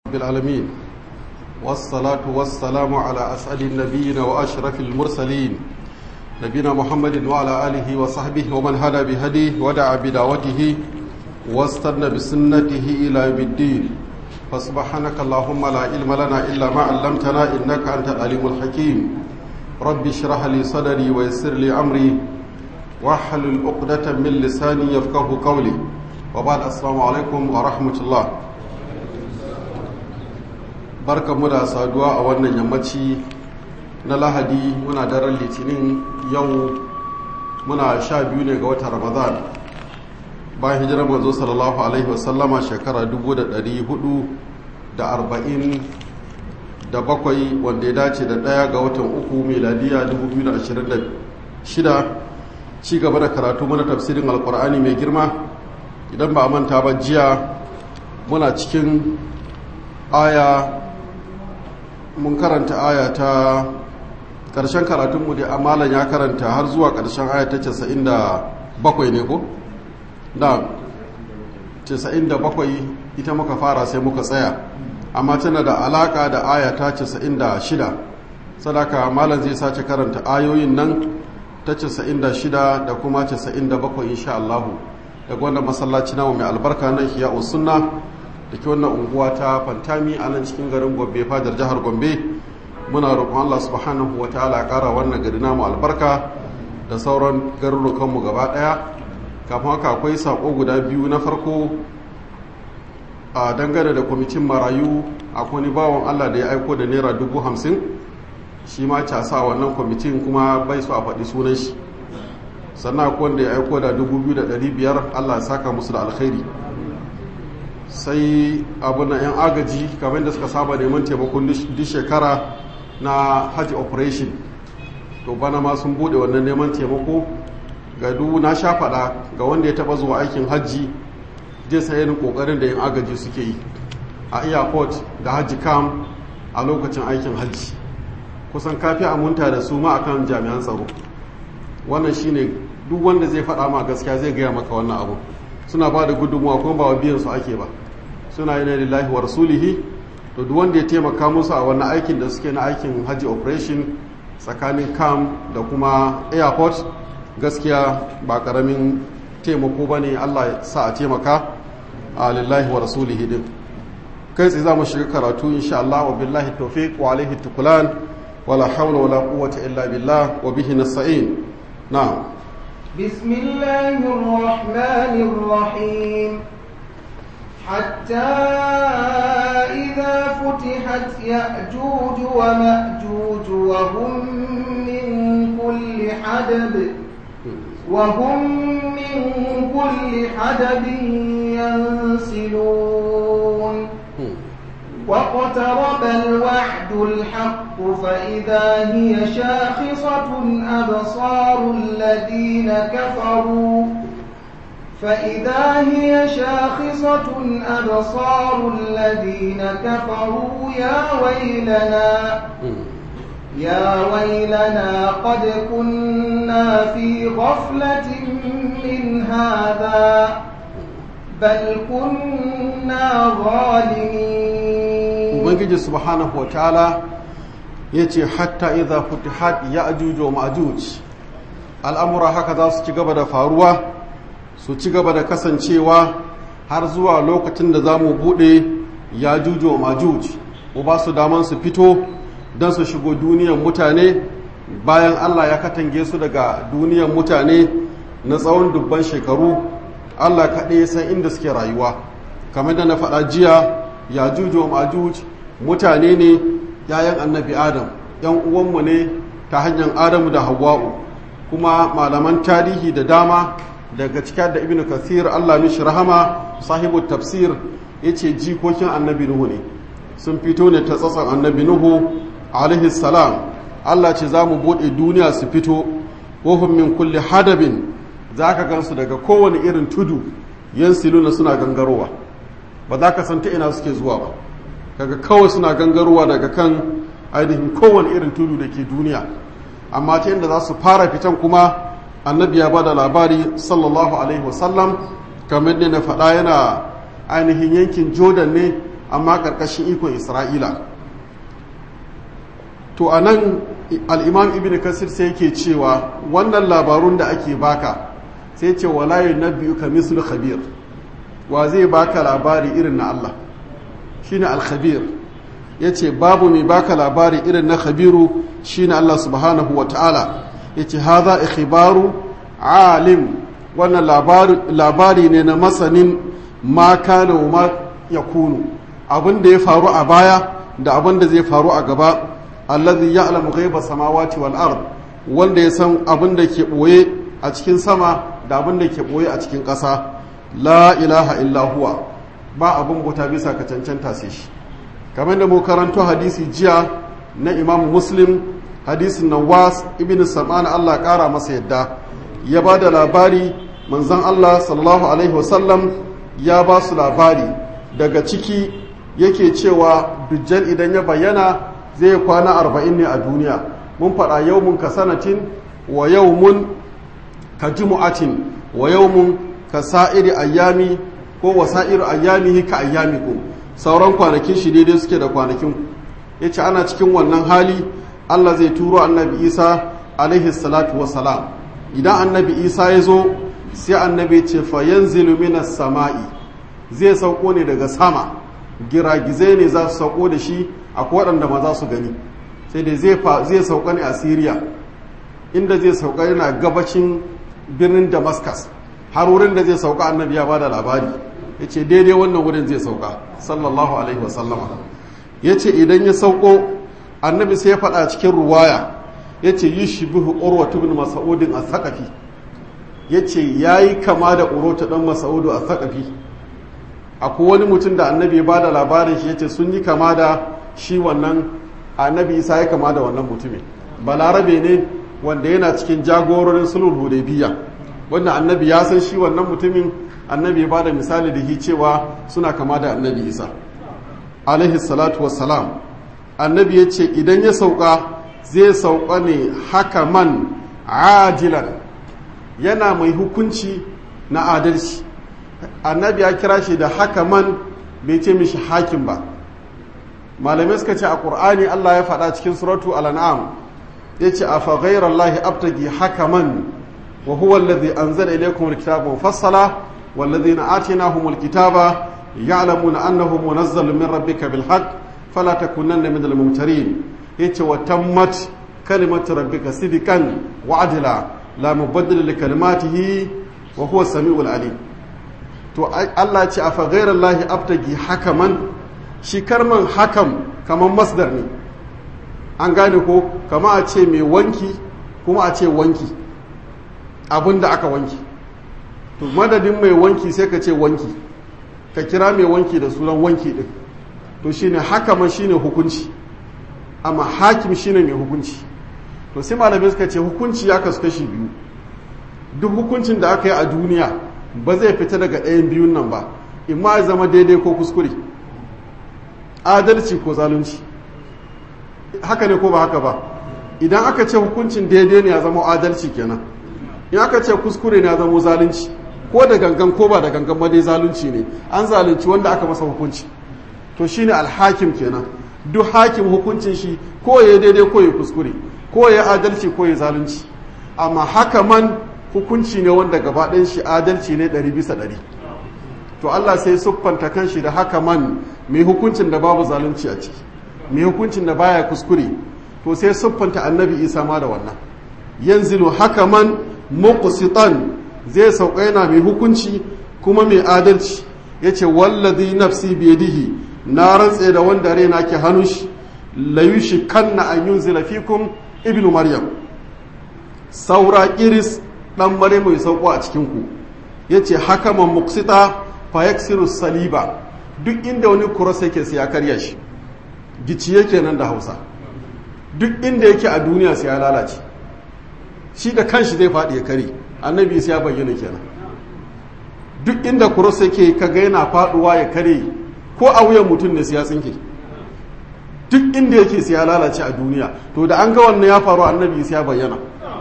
بالعالمين والصلاة والسلام على أسعد النبيين وأشرف المرسلين نبينا محمد وعلى آله وصحبه ومن هدى بهديه ودعا بدعوته واستنى بسنته إلى يوم الدين فسبحانك اللهم لا علم لنا إلا ما علمتنا إنك أنت العليم الحكيم رب اشرح لي صدري ويسر لي أمري واحلل عقدة من لساني يفقه قولي وبعد السلام عليكم ورحمة الله barkanmu da saduwa a wannan yammaci na lahadi muna daren litinin yau muna sha biyu ne ga watan ramadan bayan hijirar manzo sallallahu alaihi wasallama shekara 447 wanda ya dace da ɗaya ga watan uku meladiya 2026 ci gaba da karatu mana tafsirin alkur'ani mai girma idan ba a manta ba jiya muna cikin aya mun karanta aya ta ƙarshen karatunmu da amalan ya karanta har zuwa ƙarshen aya ta 97 ne ko? da 97 ita muka fara sai muka tsaya amma tana da alaƙa da aya ta 96 sadaka malam zai sace karanta ayoyin nan ta 96 da kuma 97 insha Allahu daga wannan masallaci nawa mai albarka na hiya sunna da ke wannan unguwa ta fantami a nan cikin garin gombe fadar jihar gombe muna roƙon allah subhanahu wa ta'ala ƙara wannan gari namu albarka da sauran garurukanmu gaba ɗaya kafin haka akwai saƙo guda biyu na farko a dangane da kwamitin marayu akwai ni bawan allah da ya aiko da naira dubu hamsin shi ma casa wannan kwamitin kuma bai so a faɗi sunan shi sannan akwai wanda ya aiko da dubu biyu da ɗari biyar allah ya saka musu da alkhairi sai abu na 'yan agaji kamar da suka saba neman taimakon duk shekara na hajji operation to bana ma sun bude wannan neman taimako ga duk na sha faɗa ga wanda ya taba zuwa aikin hajji zai sai yin kokarin da 'yan agaji suke yi a airport da hajji kam a lokacin aikin hajji kusan kafi amunta da su ma akan jami'an tsaro wannan shine duk wanda zai faɗa ma gaskiya zai gaya maka wannan abu suna ba da gudunmuwa kuma ba wa biyan su ake ba suna yi na lillahi wa rasulihi to duk wanda ya taimaka musu a wannan aikin da suke na aikin hajji operation tsakanin cam da kuma airport gaskiya ba karamin taimako ba ne allah ya sa a taimaka a lillahi wa rasulihi din kai tsaye za mu shiga karatu insha Allah wa billahi tawfiq wa alaihi tukulan wala hawla wala quwwata illa billah wa bihi nasta'in na'am بسم الله الرحمن الرحيم حتى إذا فتحت يأجوج ومأجوج وهم من كل حدب وهم من كل حدب ينسلون واقترب الوعد الحق فإذا هي شاخصة أبصار الذين كفروا فإذا هي شاخصة أبصار الذين كفروا يا ويلنا يا ويلنا قد كنا في غفلة من هذا بل كنا ظالمين ubangiji subhanahu wa ta'ala ya ce hatta idha futihat ya ajuju wa ma'ajuj al'amura haka za su ci gaba da faruwa su ci gaba da kasancewa har zuwa lokacin da za mu buɗe ya juju wa ma'ajuj mu ba su daman su fito don su shigo duniyar mutane bayan allah ya katange su daga duniyar mutane na tsawon dubban shekaru allah kaɗai san inda suke rayuwa kamar da na faɗa jiya ya juju majuj mutane ne yayan annabi adam yan uwanmu ne ta hanyar adamu da hawa'u kuma malaman tarihi da dama daga cikin da ibn kathir allah mishi rahama sahibu tafsir ya ce jikokin annabi nuhu ne sun fito ne ta tsatson annabi nuhu alaihi salam allah ce za mu buɗe duniya su fito wahum min kulli hadabin za ka gansu daga kowane irin tudu yan siluna suna gangarowa ba za ka san ta ina suke zuwa ba kaga kawai suna gangarowa daga kan ainihin kowane irin tudu da ke duniya amma ta yadda za su fara fitan kuma annabi ya ba da labari sallallahu alaihi wasallam kamar ne na faɗa yana ainihin yankin jordan ne amma ƙarƙashin ikon isra'ila to a nan al'imam ibn kasir sai yake cewa wannan labarun da ake baka sai ce walayu na biyu ka mislu khabir wa zai baka labari irin na Allah shine al-khabir yace babu mai baka labari irin na khabiru shine Allah subhanahu wa ta'ala yace hadha ikhbaru alim wannan labari ne na masanin ma kana wa ma yakunu abin da ya faru a baya da abin da zai faru a gaba allazi ya'lamu ghaiba samawati wal ard wanda ya san abin da ke boye a cikin sama da abin da ke boye a cikin ƙasa la ilaha illa huwa ba abin bauta bisa ka cancanta sai shi kamar da mu karanto hadisi jiya na imam muslim hadisin nawas ibn sam'an Allah kara masa yadda ya ba da labari manzon Allah sallallahu alaihi wasallam ya ba su labari daga ciki yake cewa dujjal idan ya bayyana zai kwana arba'in ne a duniya mun faɗa yaumun ka sanatin wa yaumun ka jumu'atin wa yaumun ka sa'iri ayyami ko wa sa'ir ayyamihi ka ayyamikum sauran kwanakin shi daidai suke da kwanakin yace ana cikin wannan hali Allah zai turo annabi Isa alaihi salatu wassalam idan annabi Isa ya zo sai annabi ce fa yanzilu minas sama'i zai sauko ne daga sama giragizai ne za su sauko da shi akwai waɗanda ma za su gani sai dai zai sauka ne a Syria inda zai sauka yana gabacin birnin Damascus har wurin da zai sauka annabi ya bada labari ya ce daidai wannan wurin zai sauka sallallahu alaihi wasallama ya ce idan ya sauko annabi sai ya faɗa cikin ruwaya ya ce yi shi bihu urwatu bin masa'udin a saƙafi ya ce ya yi kama da urwatu ɗan masa'udu a saƙafi akwai wani mutum da annabi ya bada labarin shi ya ce sun yi kama da shi wannan annabi isa ya kama da wannan mutumin balarabe ne wanda yana cikin jagororin sulhul hudaybiya wanda annabi ya san shi wannan mutumin annabi ba da misali da cewa suna kama da annabi isa alaihi salatu wassalam annabi ya ce idan ya sauka zai sauka ne haka man ajilan yana mai hukunci na adalci annabi ya kira shi da haka man bai ce mishi hakim ba malamai suka ce a ƙur'ani allah ya faɗa cikin suratu al'an'am ya ce a fa ghairar lahi abtagi haka man وهو الذي أنزل إليكم الكتاب مفصلا والذين آتيناهم الكتاب يعلمون أنه منزل من ربك بالحق فلا تكونن من الممترين يتي وتمت كلمة ربك صدقا وعدلا لا مبدل لكلماته وهو السميع العليم to Allah ce a fagairar lahi abtagi hakaman shi karman hakam kaman masdar ne an gane ko kama a ce mai wanki kuma a ce wanki abin da aka wanki to madadin mai wanki sai ka ce wanki ka kira mai wanki da sunan wanki din to shine hakaman shine hukunci amma hakim shine mai hukunci to sai malamai suka ce hukunci ya kasu kashi biyu duk hukuncin da aka yi a duniya ba zai fita daga ɗayan biyun nan ba imma ya zama daidai ko kuskure adalci ko zalunci haka ne ko ba haka ba idan aka ce hukuncin daidai ne ya zama adalci kenan in aka ce kuskure ne ya zama zalunci ko da gangan ko ba da gangan ma dai zalunci ne an zalunci wanda aka masa hukunci to shine alhakim kenan duk hakim hukuncin shi ko ya daidai ko ya kuskure ko ya adalci ko ya zalunci amma haka man hukunci ne wanda gaba ɗayan shi adalci ne ɗari bisa ɗari to Allah sai siffanta kanshi da haka man mai hukuncin da babu zalunci a ciki mai hukuncin da baya kuskure to sai siffanta annabi isa ma da wannan yanzilu haka man muqsitan zai sauka yana mai hukunci kuma mai adalci yace wallazi nafsi biyadihi na rantse da wanda raina ke hannun shi la yushikanna an yunzila fikum ibnu maryam saura kiris dan mare mai sauko a cikin ku yace hakaman muqsita fa yaksiru saliba duk inda wani kuros yake sai ya karya shi gici yake nan da Hausa duk inda yake a duniya sai ya lalace shi da kanshi zai faɗi ya kare annabi sai ya bayyana kenan duk inda kuros yake kaga yana faɗuwa ya kare ko a wuyan mutum ne sai ya tsinke duk inda yake sai ya lalace a duniya to da an ga wannan ya faru annabi sai ya bayyana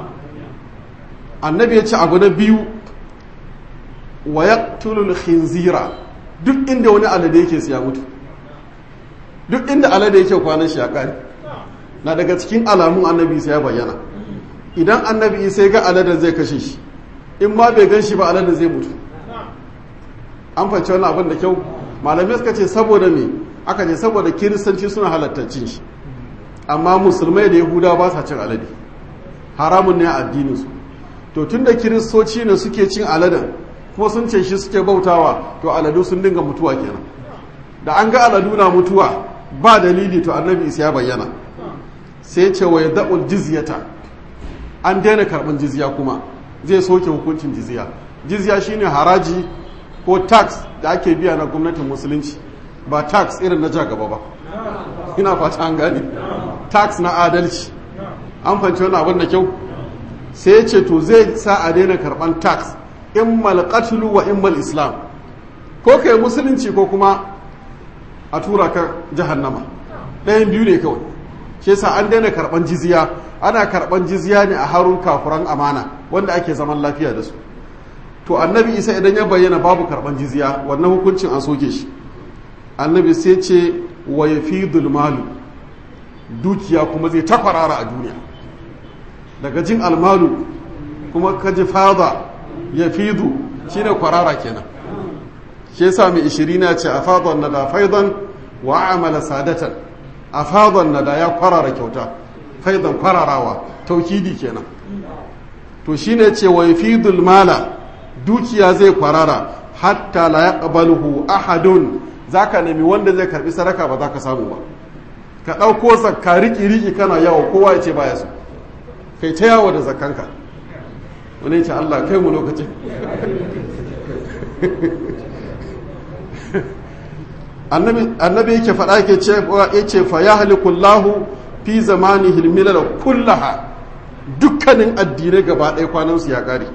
annabi ya ce abu na biyu wa yaqtulul khinzira duk inda wani alade yake sai ya mutu duk inda alade yake kwanan shi ya kare na daga cikin alamun annabi isa ya bayyana idan annabi isa ya ga aladen zai kashe shi in ma bai gan shi ba aladen zai mutu an fahimci wani abin da kyau malamai suka ce saboda me aka ce saboda kiristanci suna halatta cin shi amma musulmai da yahuda ba sa cin alade haramun ne a addininsu to tun da kiristoci ne suke cin aladen kuma sun ce shi suke bautawa to aladu sun dinga mutuwa kenan da an ga aladu na mutuwa ba dalili to annabi isa ya bayyana sai ce wa da'ul jizyata an daina karɓar jizya kuma zai soke hukuncin jizya jizya shine haraji ko tax da ake biya na gwamnatin musulunci ba tax irin na gaba ba ina fata an gane tax na adalci an fanci wani abin da kyau sai ya ce to zai sa a daina karɓar tax in malqatlu wa in islam ko kai musulunci ko kuma a tura ka jahannama ɗayan biyu ne kawai shi yasa an daina karban jizya ana karban jizya ne a harun kafuran amana wanda ake zaman lafiya da su to annabi isa idan ya bayyana babu karban jizya wannan hukuncin an soke shi annabi sai ce wa yafidul malu dukiya kuma zai takwarara a duniya daga jin almalu kuma kaji fada yafidu shine kwarara kenan shi yasa mai ishirina ce a fadon nada faidan wa amala sadatan a fadon nada ya kwarara kyauta faidan kwararawa taukidi kenan to shine ce wa yafidul mala dukiya zai kwarara hatta la yaqbaluhu ahadun zaka nemi wanda zai karbi sadaka ba zaka samu ba ka dauko zakka riki riki kana yawo kowa ya ce baya so kai ta yawo da zakkanka wani ce Allah kai mu lokacin annabi yake faɗa yake cewa yace fa ya halikullahu fi zamani hilmilal kullaha dukkanin addinai gaba ɗaya kwanansu ya ƙare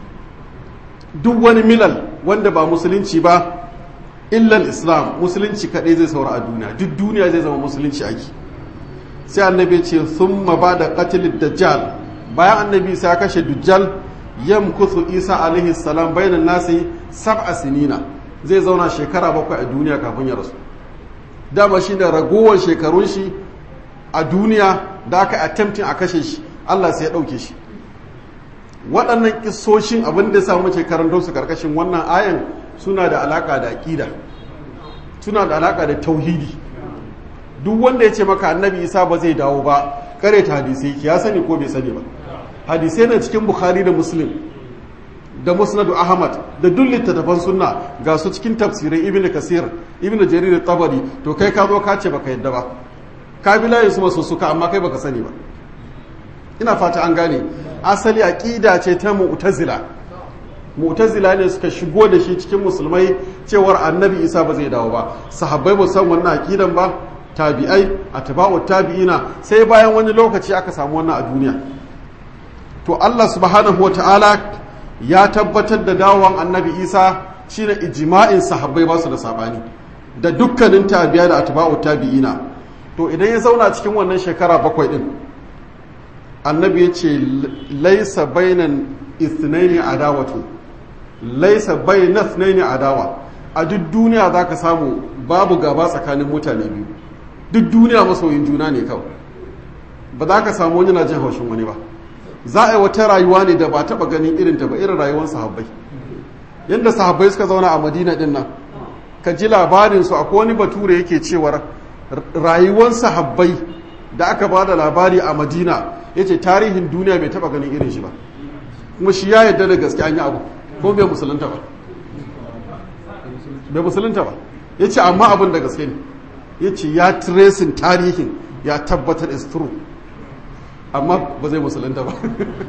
duk wani milal wanda ba musulunci ba illal islam musulunci kaɗai zai saura a duniya duk duniya zai zama musulunci ake sai annabi ce sun ba da katilid dajjal bayan annabi sai ya kashe dujjal yamkuthu isa alaihi salam bainan nasi sab'a sinina zai zauna shekara bakwai a duniya kafin ya rasu dama shi da ragowar shekarun shi a duniya da aka attempting a kashe shi Allah sai ya ɗauke shi waɗannan kisoshin abin da samu ce karanto su karkashin wannan ayan suna da alaka da aƙida suna da alaka da tauhidi duk wanda ya ce maka annabi isa ba zai dawo ba kare ta hadisai ya sani ko bai sani ba hadisai na cikin bukhari da muslim da musnadu ahmad da duk littattafan sunna ga su cikin tafsirai ibnu kasir ibnu jarir tabari to kai ka zo ka ce baka yadda ba ka bi layin su masu suka amma kai baka sani ba ina fata an gane asali aqida ce ta mu'tazila mu'tazila ne suka shigo da shi cikin musulmai cewar annabi isa ba zai dawo ba sahabbai ba san wannan aqidan ba tabi'ai atba'u tabi'ina sai bayan wani lokaci aka samu wannan a duniya to Allah subhanahu wata'ala ya tabbatar da dawon annabi isa shine ijma'in sahabbai ba su da sabani da dukkanin tabi'a da atba'u tabi'ina to idan ya zauna cikin wannan shekara bakwai din annabi ya ce laisa bainan ithnaini adawatu laisa bainan ithnaini adawa a duk duniya za ka samu babu gaba tsakanin mutane biyu duk duniya masoyin juna ne kawai ba za ka samu wani na jin haushin wani ba za a yi wata rayuwa ne da ba taɓa ganin irin ta ba irin rayuwar sahabbai yadda sahabbai suka zauna a madina din nan ka ji labarin su akwai wani bature yake cewar rayuwar sahabbai da aka ba da labari a madina ya ce tarihin duniya bai taɓa ganin irin shi ba kuma shi ya yarda da gaske an yi abu ko bai musulunta ba bai musulunta ba ya ce amma abin da gaske ne ya ce ya tracing tarihin ya tabbatar is true amma ba zai musulunta ba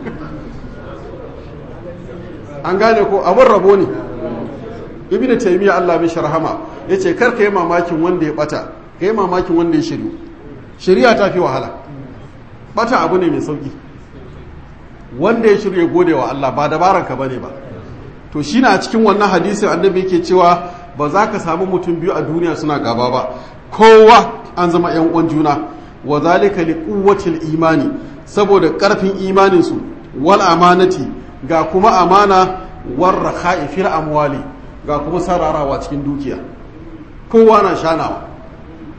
an gane ko abin rabo ne ibn taymiya Allah mai sharhama yace kar ka yi mamakin wanda ya bata ka yi mamakin wanda ya shiryu shari'a ta fi wahala bata abu ne mai sauki wanda ya shirya gode wa Allah ba dabaran ka bane ba to shine a cikin wannan hadisin annabi yake cewa ba za ka samu mutum biyu a duniya suna gaba ba kowa an zama yan uwan juna wa zalika li quwwatil imani saboda karfin imanin su wal amanati ga kuma amana war rakha'i fil amwali ga kuma sararawa cikin dukiya kowa na shanawa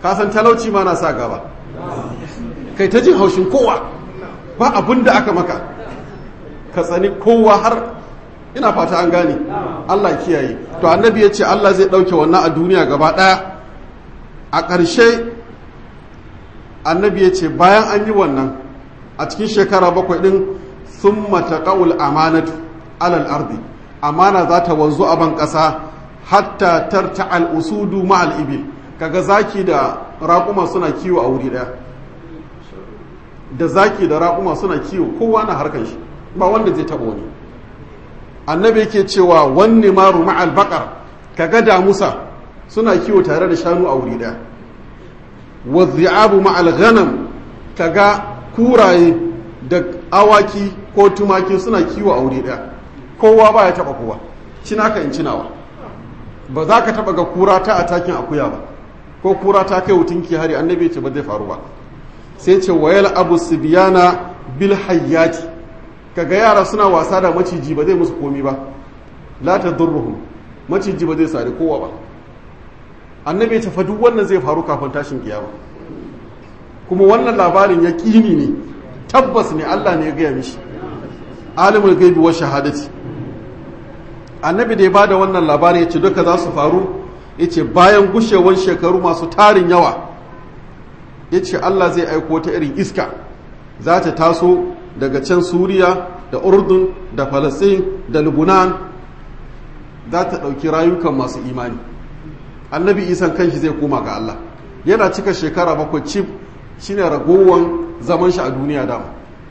ka san talauci ma na sa gaba kai ta jin haushin kowa ba abin da aka maka ka tsani kowa har ina fata an gane Allah kiyaye to annabi ya ce Allah zai ɗauke wannan a duniya gaba ɗaya a ƙarshe annabi ya ce bayan an yi wannan a cikin shekara bakwai ɗin sun mataƙa'ul amanatu alal ardi amana za ta wanzu a ban ƙasa hatta tarta al'usudu ma'al ibil kaga zaki da raƙuma suna kiwo a wuri ɗaya da zaki da raƙuma suna kiwo kowa na harkar shi ba wanda zai taɓa wani annabi yake cewa wanne maru ma'al baƙar kaga damusa suna kiwo tare da shanu a wuri ɗaya wadhi'abu ma'al ghanam kaga kuraye da awaki ko tumaki suna kiwo a wuri ɗaya kowa ba ya taɓa kowa cinaka in cinawa ba za ka taɓa ga kura ta atakin akuya ba ko kura ta kai wutunki hari annabi ce ba zai faru ba sai ce wayal abu sibiyana bil hayyati kaga yara suna wasa da maciji ba zai musu komi ba la tadurruhum maciji ba zai sare kowa ba annabi ce fa duk wannan zai faru kafin tashin kiyama kuma wannan labarin ya kini ne tabbas ne Allah ne ya gaya mishi alimul gaibi wa shahadati annabi da ya bada wannan labarin ya ce duka za su faru ya ce bayan gushewar shekaru masu tarin yawa ya ce Allah zai aiko ta irin iska za ta taso daga can suriya da urdun da falasin da lubunan za ta ɗauki rayukan masu imani annabi isan kanshi zai koma ga Allah yana cika shekara bakwai cif shine ragowar zaman shi a duniya dama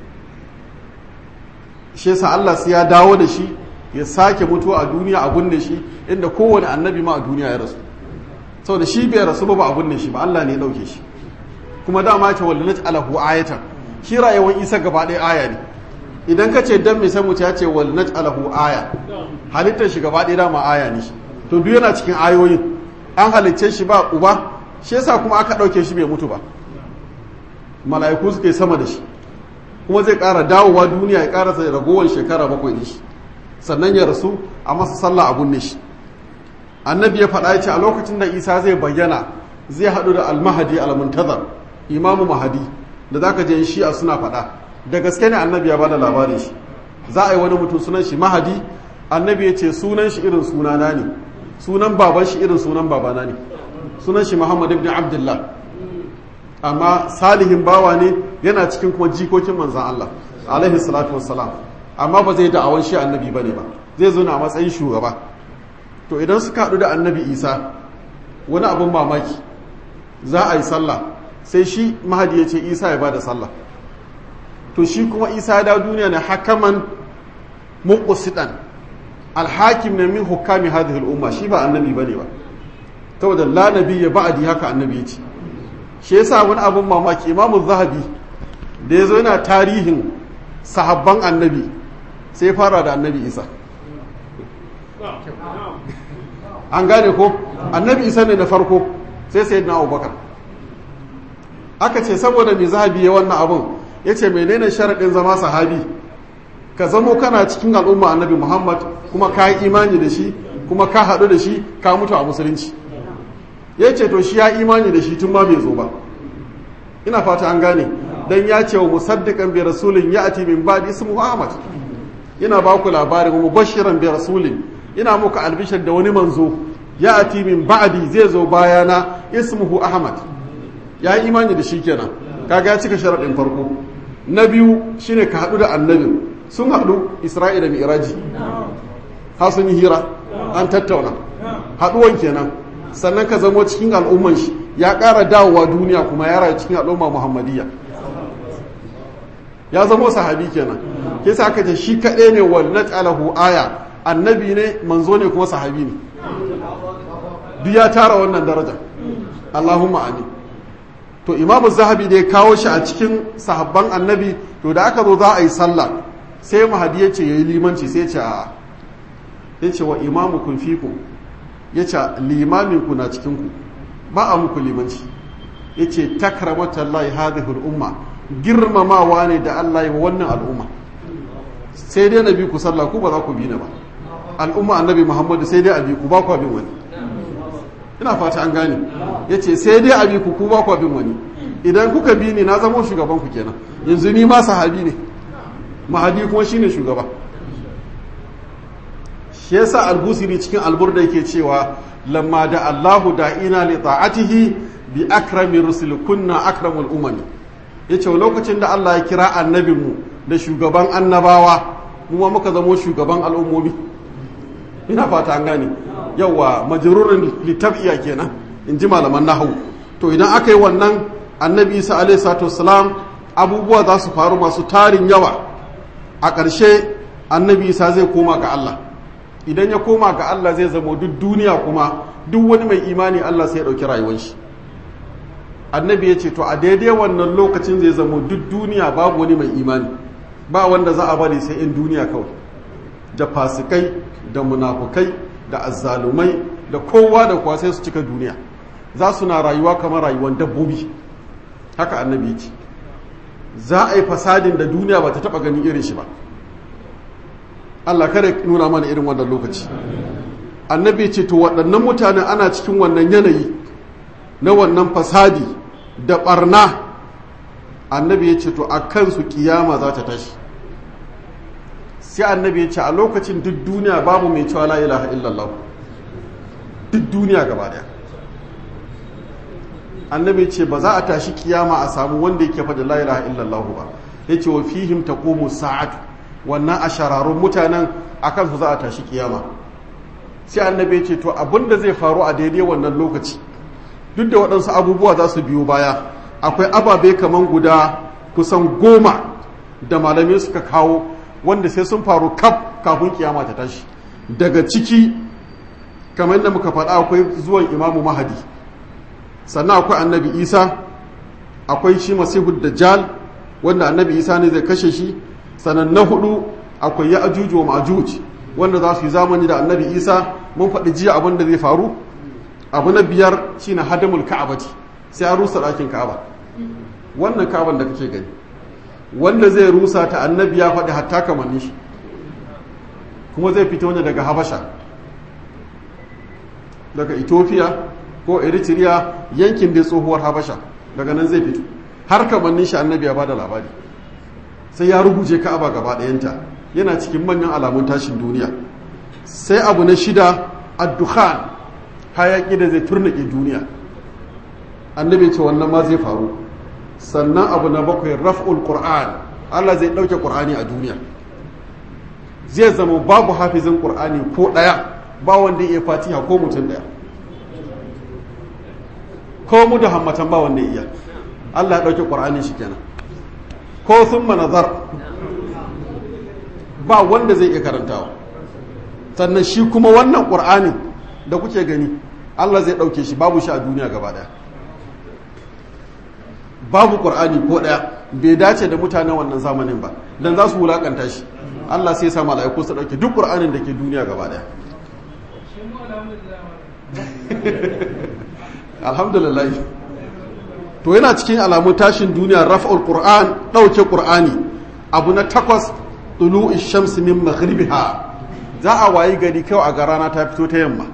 shi yasa Allah sai ya dawo da shi ya sake mutuwa a duniya a gunne shi inda kowane annabi ma a duniya ya rasu saboda shi bai rasu ba ba a gunne shi ba Allah ne ya dauke shi kuma dama ce wal naj'alahu ayatan shi rayuwar Isa gaba ɗaya aya ne idan ka ce dan me sai mu ya ce wal naj'alahu aya halittar shi gaba ɗaya dama aya ne shi to duk yana cikin ayoyin an halicce shi ba uba shi yasa kuma aka dauke shi bai mutu ba mala'iku suke sama da shi kuma zai ƙara dawowa duniya ya ƙarasa ragowar shekara bakwai da shi sannan ya rasu a masa sallah a gunne shi annabi ya faɗa ce a lokacin da isa zai bayyana zai haɗu da almahadi almuntazar imamu mahadi da za ka je shi a suna faɗa da gaske ne annabi ya bada labarin shi za a yi wani mutum sunan shi mahadi annabi ya ce sunan shi irin sunana ne sunan baban shi irin sunan babana ne sunan shi muhammad ibn abdullah amma salihin bawa ne yana cikin kuma jikokin manzan allah alaihi salatu wassalam amma ba zai da'awan shi annabi ba ne ba zai zo na matsayin shugaba to idan suka haɗu da annabi isa wani abin mamaki za a yi sallah sai shi mahadi ya ce isa ya ba da sallah to shi kuma isa ya dawo duniya ne hakaman muqsidan alhakim ne min hukami hadhihi al'umma shi ba annabi bane ba saboda la nabiyya ba'di haka annabi ya ce shi yasa wani abin mamaki imamu zahabi da ya zo yana tarihin sahabban annabi sai fara da annabi isa an gane ko annabi isa ne na farko sai sai na abubakar aka ce saboda mai zahabi ya wannan abin ya ce menene sharaɗin zama sahabi ka zamo kana cikin al'umma annabi muhammad kuma ka yi imani da shi kuma ka haɗu da shi ka mutu a musulunci ya ce to shi ya imani da shi tun ma bai zo ba ina fata an gane dan ya ce wa musaddiqan bi rasulin ya'ti min ba'di ismuhu ahmad ina ba ku labarin mubashiran bi rasulin ina muku albishar da wani manzo ya'ti min ba'di zai zo bayana ismuhu ahmad ya yi imani da shi kenan kaga ya cika sharadin farko na biyu shine ka hadu da annabi sun hadu isra'ila mi'raji ha sun yi hira an tattauna haduwan kenan sannan ka zamo cikin al'umman shi ya ƙara dawowa duniya kuma ya rayu cikin al'umma muhammadiyya ya zamo sahabi kenan ke sa aka ce shi kaɗai ne wal naj'alahu aya annabi ne manzo ne kuma sahabi ne duk ya tara wannan daraja Allahumma amin to imamu zahabi da ya kawo shi a cikin sahabban annabi to da aka zo za a yi sallah sai mahadi ya ce ya yi limanci sai ce a ya ce wa imamu kun fiku ya ce limaminku na cikinku ba a muku limanci ya ce takramatallahi hadihul umma girmamawa ne da Allah yi wa wannan al'umma sai dai na bi ku sallah ku ba za ku bi na ba al'umma annabi muhammadu sai dai a bi ku ba ku bin wani ina fata an gane ya ce sai dai abi ku ku ba ku bin wani idan kuka bi ni na zama shugaban ku kenan yanzu ni ma sahabi ne mahadi kuma shine shugaba shi yasa albusiri cikin alburda yake cewa lamma da Allahu da'ina li ta'atihi bi akrami rusul kunna akramul umami yace lokacin da Allah ya kira annabinmu da shugaban annabawa kuma muka zamo shugaban al'ummomi ina fata an gane yawa majrurin litab'iya kenan in ji malaman nahwu to idan aka yi wannan annabi Isa alaihi salatu wassalam abubuwa za su faru masu tarin yawa a ƙarshe annabi Isa zai koma ga Allah idan ya koma ga Allah zai zama duk duniya kuma duk wani mai imani Allah sai ya ɗauki rayuwar shi annabi ya ce to a daidai wannan lokacin zai zama duk duniya babu wani mai imani ba wanda za a bari sai in duniya kawai da fasikai da munafukai da azzalumai da kowa da kowa sai su cika duniya za su na rayuwa kamar rayuwar dabbobi haka annabi ya ce za a yi fasadin da duniya ba ta taɓa ganin irin shi ba Allah kada nuna mana irin wannan lokaci annabi ce to waɗannan mutanen ana cikin wannan yanayi na wannan fasadi da ɓarna annabi ya ce to a kansu kiyama za ta tashi sai annabi ya ce a lokacin duk duniya babu mai cewa la ilaha illallah duk duniya gaba daya annabi ce ba za a tashi kiyama a samu wanda yake faɗi la ilaha illallah ba ya ce wa fihim taqumu sa'atu wannan a shararun mutanen a kansu za a tashi kiyama sai annabi ce to abin da zai faru a daidai wannan lokaci duk da waɗansu abubuwa za su biyo baya akwai ababe kaman guda kusan goma da malamai suka kawo wanda sai sun faru kaf kafin kiyama ta tashi daga ciki kamar da muka faɗa akwai zuwan imamu mahadi sannan akwai annabi isa akwai shi masihu dajjal wanda annabi isa ne zai kashe shi sannan na hudu akwai ya ajuju wa majuj wanda za su yi zamani da annabi isa mun faɗi jiya abin da zai faru abu na biyar shine hadamul ka'abati sai an rusa ɗakin ka'aba wannan ka'aban da kake gani wanda zai rusa ta annabi ya faɗi hatta kamanni shi kuma zai fito ne daga habasha daga ethiopia ko eritrea yankin da tsohuwar habasha daga nan zai fito har kamannin shi annabi ya bada labari sai ya ruguje ka'aba gaba ɗayanta yana cikin manyan alamun tashin duniya sai abu na shida addukhan hayaki da zai turnake duniya annabi ce wannan ma zai faru sannan abu na bakwai raf'ul qur'an Allah zai ɗauke qur'ani a duniya zai zama babu hafizin qur'ani ko ɗaya ba wanda ya fatiha ko mutum ɗaya ko mu da hammatan ba wanda ya iya Allah ya ɗauke qur'ani shi kenan ko sun nazar ba wanda zai iya karantawa sannan shi kuma wannan ƙur'anin da kuke gani Allah zai ɗauke shi babu shi a duniya gaba ɗaya babu ƙur'ani ko ɗaya bai dace da mutanen wannan zamanin ba don za su wulaƙanta shi Allah sai sa mala'iku su ɗauke duk ƙur'anin da ke duniya gaba ɗaya alhamdulillah to yana cikin alamun tashin duniya raf'ul qur'an ɗauke ƙur'ani abu na takwas tulu'i shamsi min maghribiha za a wayi gari kawai a ga rana ta fito ta yamma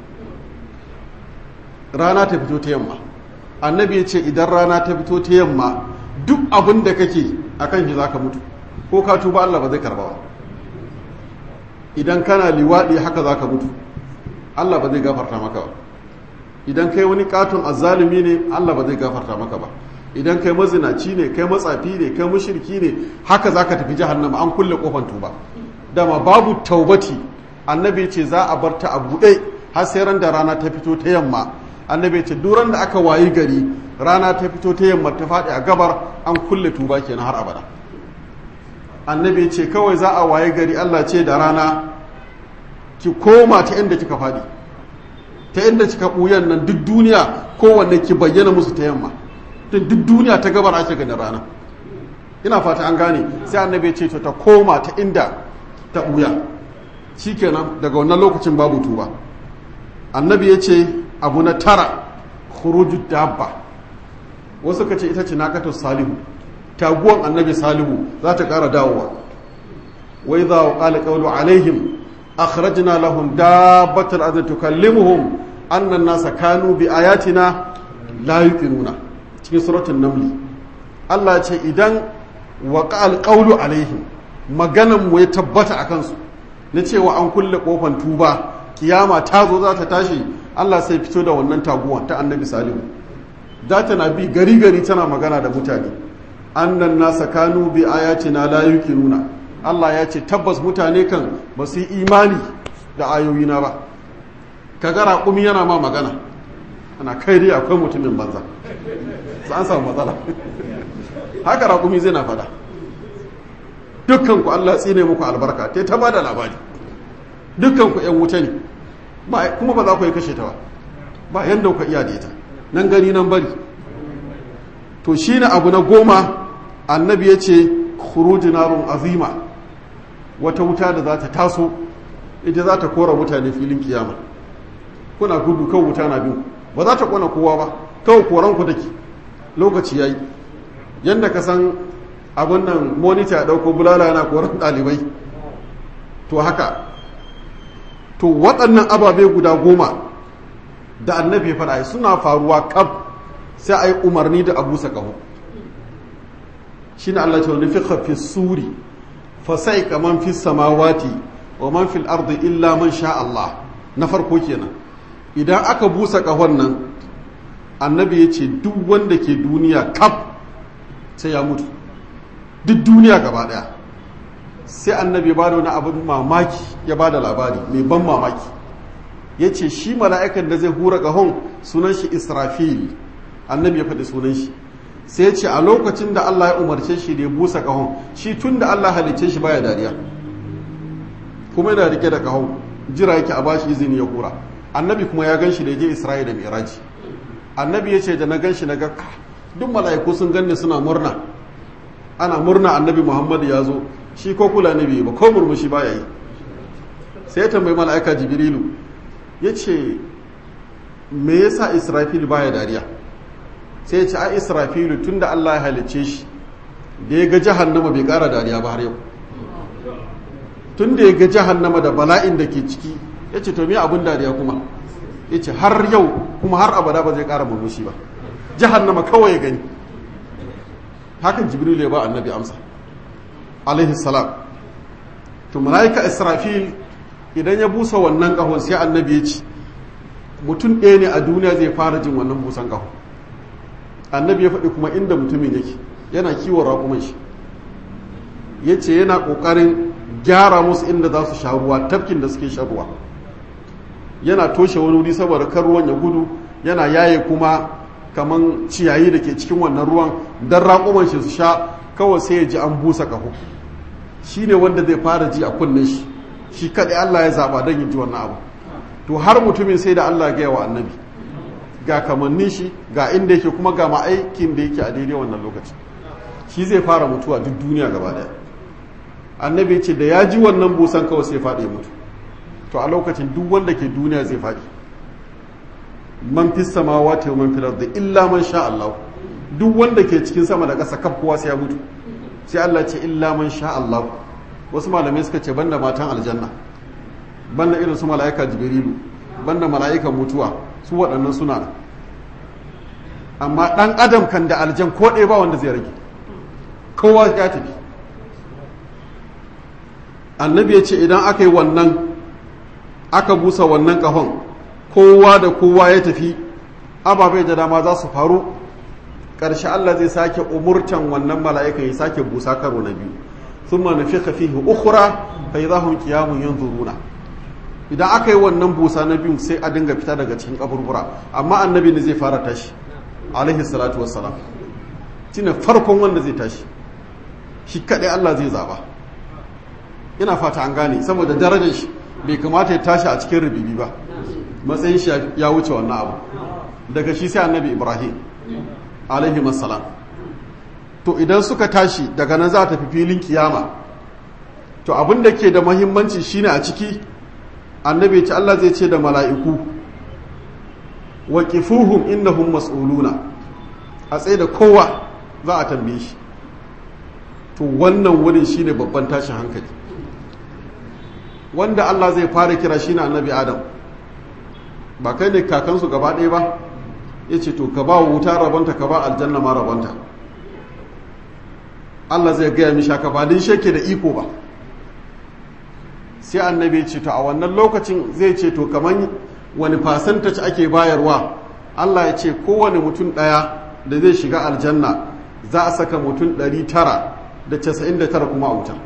rana ta fito ta yamma annabi ya ce idan rana ta fito ta yamma duk abin da kake a kan shi za ka mutu ko ka tuba Allah ba zai karba ba idan kana liwaɗi haka za ka mutu Allah ba zai gafarta maka ba idan kai wani katon azzalumi ne Allah ba zai gafarta maka ba idan kai mazinaci ne kai matsafi ne kai mushriki ne haka za ka tafi jahannama an kulle kofan tuba dama babu taubati annabi ce za a bar ta a buɗe har sai ran da rana ta fito ta yamma annabi ce duran da aka wayi gari rana ta fito ta yamma ta faɗi a gabar an kulle tuba kenan har abada annabi ce kawai za a wayi gari Allah ce da rana ki koma ta inda kika faɗi ta inda kika ɓuyan nan duk duniya kowanne ki bayyana musu ta yamma tun duk duniya ta gabar ake ganin rana ina fata an gane sai annabi ce to ta koma ta inda ta ɓuya shikenan daga wannan lokacin babu tuba annabi ya ce abu na tara khuruju dabba wasu ka ce ita ce naqatu salihu taguwan annabi salihu za ta ƙara dawowa wai za wa qala qawlu alaihim akhrajna lahum dabbatal ardi tukallimuhum annan nasa kanu bi ayatina la yuqinuna cikin suratul namli Allah ya ce idan waqa alqawlu alaihim maganan mu ya tabbata a kansu na cewa an kulle kofan tuba kiyama ta zo za ta tashi Allah sai fito da wannan taguwa ta annabi salihu za ta na bi gari gari tana magana da mutane annan nasa kanu bi ayatina la yuqinuna Allah ya ce tabbas mutane kan ba su yi imani da ayoyina ba ka ga raƙumi yana ma magana ana kai dai akwai mutumin banza su an samu matsala haka raƙumi zai na fada dukkanku Allah tsine muku albarka ta ta bada labari dukkanku ‘yan wuta ne kuma ba za ku yi kashe ta ba ba yadda ku iya da ita nan gani nan bari to shi ne abu na goma annabi ya ce narun azima wata wuta da za ta taso ita za ta kora mutane filin kiyama kuna gudu kan wuta na biyu ba za ta kona kowa ba kawai koran ku dake lokaci yayi yanda ka san abin nan monitor ya dauko bulala yana koran dalibai to haka to waɗannan ababe guda goma da annabi faɗa suna faruwa kaf sai a yi umarni da abu sakahu shi ne Allah ce wani fi fi suri fasai kaman fi samawati wa man fil ardi illa man sha Allah na farko kenan idan aka busa kahon nan annabi ya ce duk wanda ke duniya kaf sai ya mutu duk duniya gaba daya sai annabi ya bada wani abin mamaki ya bada labari mai ban mamaki ya ce shi mala'ikan da zai hura kahon sunan shi israfil annabi ya faɗi sunan shi sai ya ce a lokacin da Allah ya umarce shi da ya busa kahon shi tun da Allah halicce shi baya dariya kuma yana rike da kahon jira yake a bashi izini ya hura annabi kuma ya gan shi da ya je isra'ila da miraji annabi ya ce da na gan shi na ga duk mala'iku sun ganni suna murna ana murna annabi muhammadu ya zo shi ko kula nabi ba ko murmushi baya yi sai ya tambayi mala'ika jibrilu ya ce me yasa israfil baya dariya sai ya ce a israfilu tun da allah ya halicce shi da ya ga jahannama bai kara dariya ba har yau tun da ya ga jahannama da bala'in da ke ciki ya ce to me abin dariya kuma ya ce har yau kuma har abada ba zai kara murmushi ba jahannama kawai ya gani hakan jibril ya ba annabi amsa alaihi salam to malaika israfil idan ya busa wannan kahon sai annabi ya ce mutum ɗaya ne a duniya zai fara jin wannan busan kaho annabi ya faɗi kuma inda mutumin yake yana kiwon raƙuman shi ya ce yana ƙoƙarin gyara musu inda za su sha ruwa tafkin da suke shan ruwa yana toshe wani wuri saboda kan ruwan ya gudu yana yaye kuma kaman ciyayi da ke cikin wannan ruwan don raƙuman shi su sha kawai sai ya ji an busa ƙaho shi ne wanda zai fara ji a kunnen shi shi kaɗai Allah ya zaɓa don yin ji wannan abu to har mutumin sai da Allah gaya wa annabi ga kamannin shi ga inda yake kuma ga ma'aikin da yake a daidai wannan lokaci shi zai fara mutuwa duk duniya gaba daya annabi ce da ya ji wannan busan kawai sai faɗi mutu to a lokacin duk wanda ke duniya zai faɗi man fi samawati wa man fil ardi illa man sha Allah duk wanda ke cikin sama da ƙasa kaf kowa sai ya mutu sai Allah ce illa man sha Allah wasu malamai suka ce banda matan aljanna banda irin su mala'ika jibrilu banda mala'ikan mutuwa su waɗannan suna da amma ɗan adam kan da aljan ko ɗaya ba wanda zai rage kowa ya tafi annabi ya ce idan aka yi wannan aka busa wannan ƙahon kowa da kowa ya tafi ababai da dama za su faru ƙarshe Allah zai sake umurtan wannan mala'ikan ya sake busa karo na biyu sun ma nufi fihi ukura fa yi zahun kiyamun yin zuruna idan aka yi wannan busa na biyu sai a dinga fita daga cikin kaburbura amma annabi ne zai fara tashi alaihi salatu wassalam shine farkon wanda zai tashi shi kaɗai Allah zai zaba ina fata an gane saboda darajar shi bai kamata ya tashi a cikin rubibi ba matsayin shi ya wuce wannan abu daga shi sai annabi ibrahim alaihi masalam to idan suka tashi daga nan za ta fi filin kiyama to abin da ke da mahimmanci shine a ciki annabi ce Allah zai ce da mala'iku wa kifuhum innahum mas'uluna a tsaye da kowa za a tambaye shi to wannan wurin shine babban tashin hankali wanda Allah zai fara kira shine annabi Adam ba kai ne kakansu gaba ɗaya ba ya ce to ka ba wuta rabonta ka ba aljanna ma rabonta Allah zai gaya mishi haka ba din shake da iko ba sai annabi ya ce to a wannan lokacin zai ce to kaman wani fasantaci ake bayarwa Allah ya ce kowane mutum ɗaya da zai shiga aljanna za a saka mutum 999 kuma a wuta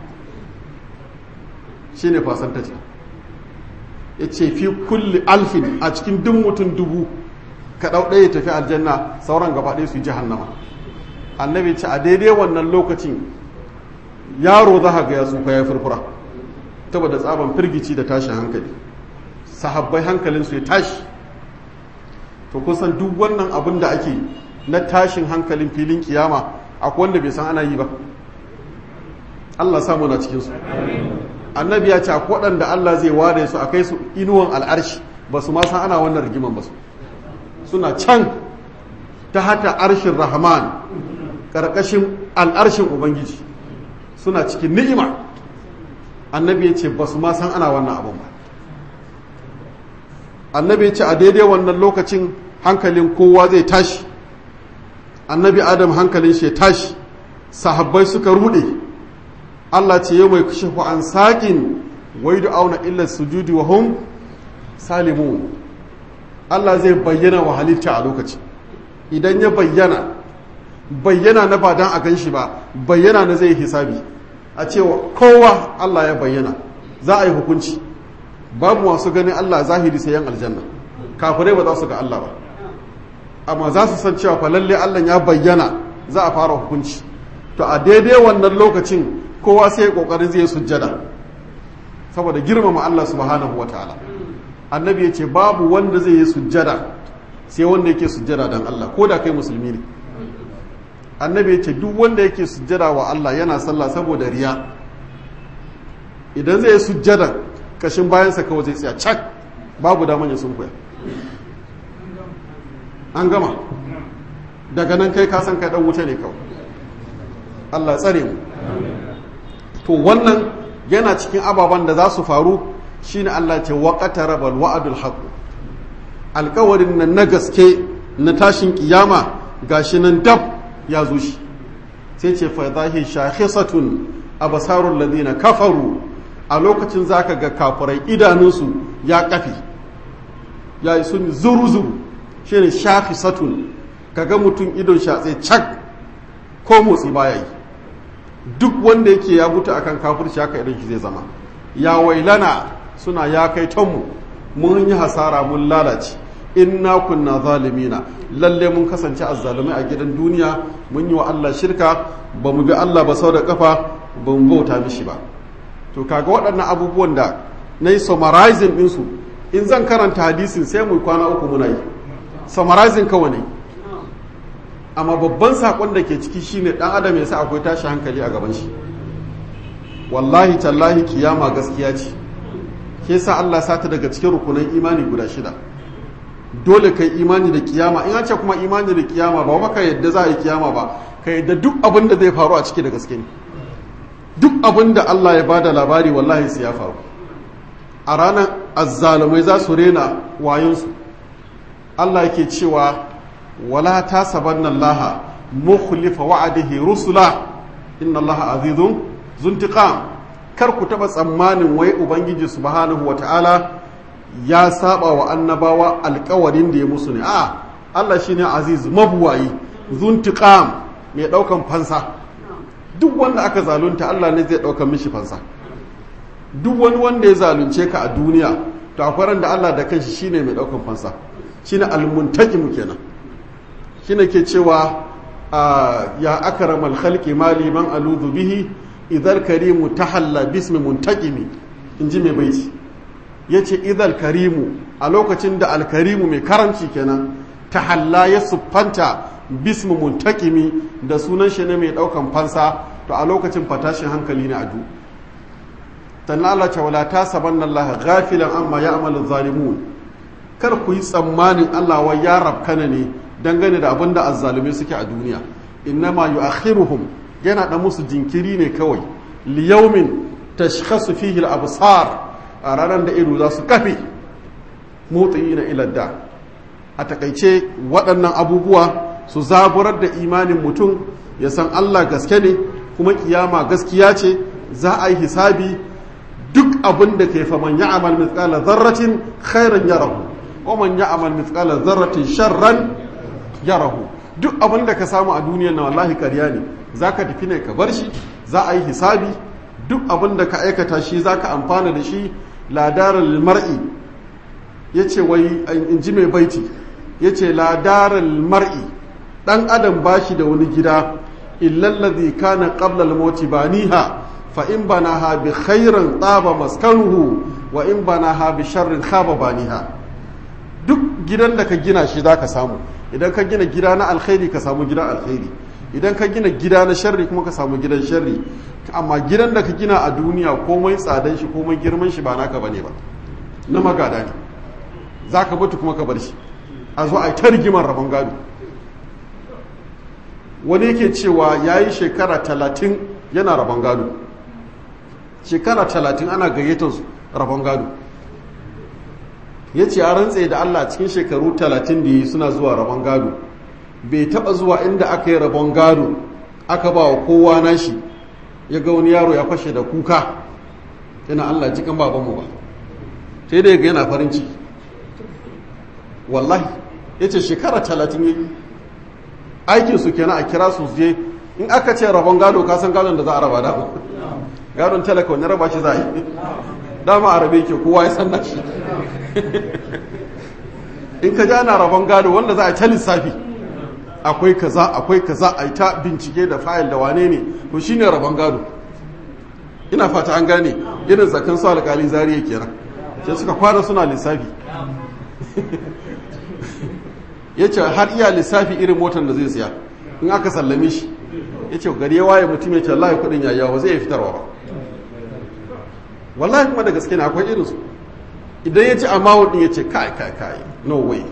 shi ne fasantaci ya ce fi kulli alfin a cikin duk mutum dubu ka ɗau ɗaya tafi aljanna sauran gaba ɗaya su yi jahannama annabi ce a daidai wannan lokacin yaro za ga ya tsufa ya furfura saboda tsaban firgici da tashin hankali sahabbai hankalinsu ya tashi to kusan duk wannan abin da ake na tashin hankalin filin kiyama akwai wanda bai san ana yi ba Allah samu na cikinsu annabi ya ce akwai waɗanda Allah zai ware su a kai su inuwan al'arshi ba su ma san ana wannan rigiman ba su suna can ta hata arshin rahman ƙarƙashin al'arshin ubangiji suna cikin ni'ima annabi ya ce ba su ma san ana wannan abin ba annabi ya ce a daidai wannan lokacin hankalin kowa zai tashi annabi adam hankalin shi ya tashi sahabbai suka rude Allah ce yau mai kushe an saƙin wai da auna illar sujudi wa hum salimun Allah zai bayyana wa halitta a lokaci idan ya bayyana bayyana na ba dan a gan shi ba bayyana na zai hisabi a cewa kowa Allah ya bayyana za a yi hukunci babu masu ganin Allah zahiri sai yan aljanna kafirai ba za su ga Allah ba amma za su san cewa fa lalle Allah ya bayyana za a fara hukunci to a daidai wannan lokacin kowa sai ya kokarin zai sujjada saboda girmama Allah subhanahu wataala annabi ya ce babu wanda zai yi sujjada sai wanda yake sujjada dan Allah ko da kai musulmi ne annabi ya ce duk wanda yake sujjada wa Allah yana sallah saboda riya idan zai yi sujjada kashin bayansa kawai zai tsaya cak babu daman ya sunkuya an gama daga nan kai kasan kai dan wuce ne kawai Allah tsare mu to wannan yana cikin ababen da za su faru shine Allah ce waqata rabal wa'dul haqq alƙawarin nan na gaske na tashin kiyama gashi nan dab ya zo shi sai ce fa zahi shakhisatun abasarul ladina kafaru a lokacin zaka ga kafirai idanunsu ya kafi ya yi sun zuru zuru shine shakhisatun kaga mutum idon shatse cak ko motsi baya yi duk wanda yake ya buta akan kafirci haka idan shi zai zama ya wailana suna ya kai tonmu mun yi hasara mun lalace inna kunna zalimina lalle mun kasance azzalumai a gidan duniya mun yi wa Allah shirka ba mu bi Allah ba sau da kafa ba mu bauta mishi ba to kaga waɗannan abubuwan da na yi summarizing ɗinsu in zan karanta hadisin sai mu kwana uku muna yi summarizing kawai ne amma babban saƙon da ke ciki shine ɗan adam ya sa akwai tashi hankali a gaban shi wallahi tallahi kiyama gaskiya ce ke sa Allah sata daga cikin rukunan imani guda shida dole kai imani da kiyama in an ce kuma imani da kiyama ba maka yadda za a yi kiyama ba ka yadda duk abin da zai faru a ciki da gaske ne duk abin da Allah ya bada labari wallahi sai ya faru a ranar azzalumai za su rena wayonsu Allah yake cewa wala ta sabanna Allah mukhlifa wa'adihi rusula inna Allah azizun zuntiqam kar ku taba tsammanin wai ubangiji subhanahu wata'ala ya saba wa annabawa alkawarin da ya musu ne a Allah shine aziz mabuwayi zuntiqam mai daukan fansa duk wanda aka zalunta Allah ne zai daukan mishi fansa duk wani wanda ya zalunce ka a duniya to akwai da Allah da kanshi shine mai daukan fansa shine almuntakim kenan shine ke cewa ya akramal khalqi mali man aludu bihi idhal karimu tahalla bismi muntaqimi inji mai baiti ya ce idal karimu a lokacin da alkarimu mai karamci kenan ta halla ya siffanta bismu muntakimi da sunan shi ne mai daukan fansa to a lokacin fatashin hankali ne a du tanna Allah ce wala ta sabanna Allah ghafilan amma ya'malu zalimun kar ku yi tsammanin Allah wa ya rabkana ne dangane da abin da azzalumai suke a duniya innama yu'akhiruhum yana da musu jinkiri ne kawai liyaumin tashkhasu fihi al-absar a ranar da ido za su kafe mutsiyina ila da a takaice waɗannan abubuwa su zaburar da imanin mutum ya san Allah gaske ne kuma kiyama gaskiya ce za a yi hisabi duk abin da ke fa man ya'mal mithqala zarratin khairan yarahu wa man ya'mal mithqala zarratin sharran yarahu duk abin da ka samu a duniyar na wallahi ƙarya ne zaka tafi ne ka bar shi za a yi hisabi duk abin da ka aikata shi zaka amfana da shi ladarar mar'i yace wai in ji mai baiti yace ladarar mar'i dan adam bashi da wani gida illallazi kana qabla al-mauti baniha fa in banaha bi khairin taba maskanuhu wa in banaha bi sharrin khaba baniha duk gidan da ka gina shi zaka samu idan ka gina gida na alkhairi ka samu gidan alkhairi idan ka gina gida na sharri kuma ka samu gidan sharri amma gidan da ka gina a duniya komai tsadan shi komai girman shi ba naka bane ba na magada ne zaka mutu kuma ka bar shi a zo a yi ta rigimar rabon gado wani yake cewa ya yi shekara talatin yana rabon gado shekara talatin ana gayyatar rabon gado ya ce a rantse da allah cikin shekaru talatin da yi suna zuwa rabon gado bai taba zuwa inda aka yi rabon gado aka ba wa kowa nashi ya ga wani yaro ya fashe da kuka yana allah cikin babanmu ba sai da ya ga yana farin ciki wallahi ya ce shekara talatin yi aikin su kenan a kira su je in aka ce rabon gado ka san gadon da za a raba dama gadon talaka wani raba shi za a yi dama a rabe ke kowa ya san nashi in ka ji ana rabon gado wanda za a ta lissafi akwai kaza akwai kaza a yi ta bincike da fayil da wane ne to shine rabon gado ina fata an gane irin zakan su alƙali zariya kenan sai suka kwana suna lissafi ya ce har iya lissafi irin motar da zai siya in aka sallame shi ya ce gari ya waye mutum ya ce wallahi kudin ya yawa zai fitarwa ba wallahi kuma da gaske ne akwai irinsu idan ya ci amount din ya ce kai kai kai no way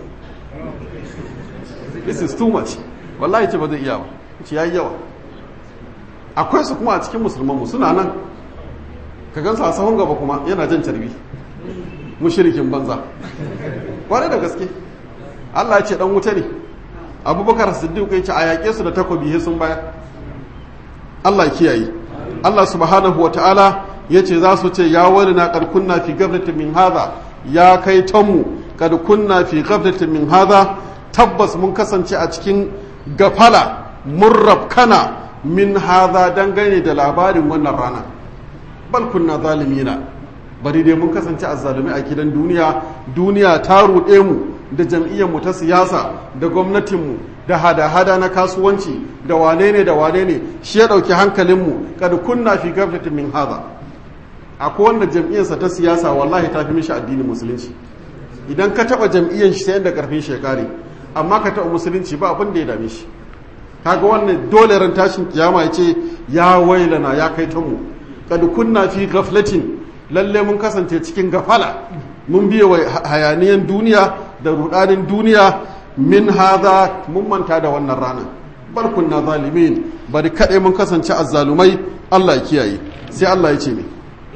this is too much wallahi ce ba zai iya ba ce ya yi yawa akwai su kuma a cikin musulmanmu suna nan ka gansu a sahun gaba kuma yana jan carbi mushirikin banza kwarai da gaske Allah ya ce dan wuta ne abubakar siddiq ya ce a yaƙe su da takobi he sun baya Allah ya kiyaye Allah subhanahu wata'ala ya ce za su ce ya wani na kunna fi gaflatin min haza ya kai tanmu kad kunna fi gaflatin min haza tabbas mun kasance a cikin gafala mun rabkana min haza dangane da labarin wannan rana bal kunna zalimina bari dai mun kasance azzalumi a gidan duniya duniya ta ruɗe mu da jam'iyyarmu ta siyasa da gwamnatinmu da hada-hada na kasuwanci da wane ne da wane ne shi ya ɗauki hankalinmu kada kunna fi gaflatin min haza akwai wanda jam'iyyarsa ta siyasa wallahi ta fi mishi addinin musulunci idan ka taɓa jam'iyyar shi sai yadda ƙarfin shekari amma ka taɓa musulunci ba abin da ya dame shi kaga wannan dole ran tashin kiyama ya ce ya wailana ya kai ta mu kada kunna fi gaflatin lalle mun kasance cikin gafala mun biye wa hayaniyan duniya da rudanin duniya min haza mun manta da wannan ranar bal kunna zalimin bari kaɗai mun kasance azzalumai Allah ya kiyaye sai Allah ya ce me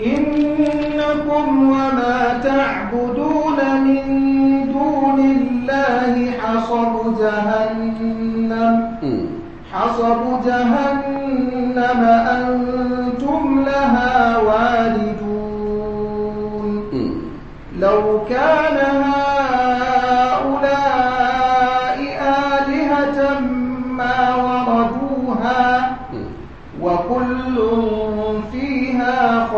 إنكم وما تعبدون من دون الله حصب جهنم حصب جهنم أنتم لها واردون لو كان هؤلاء آلهة ما وردوها وكل فيها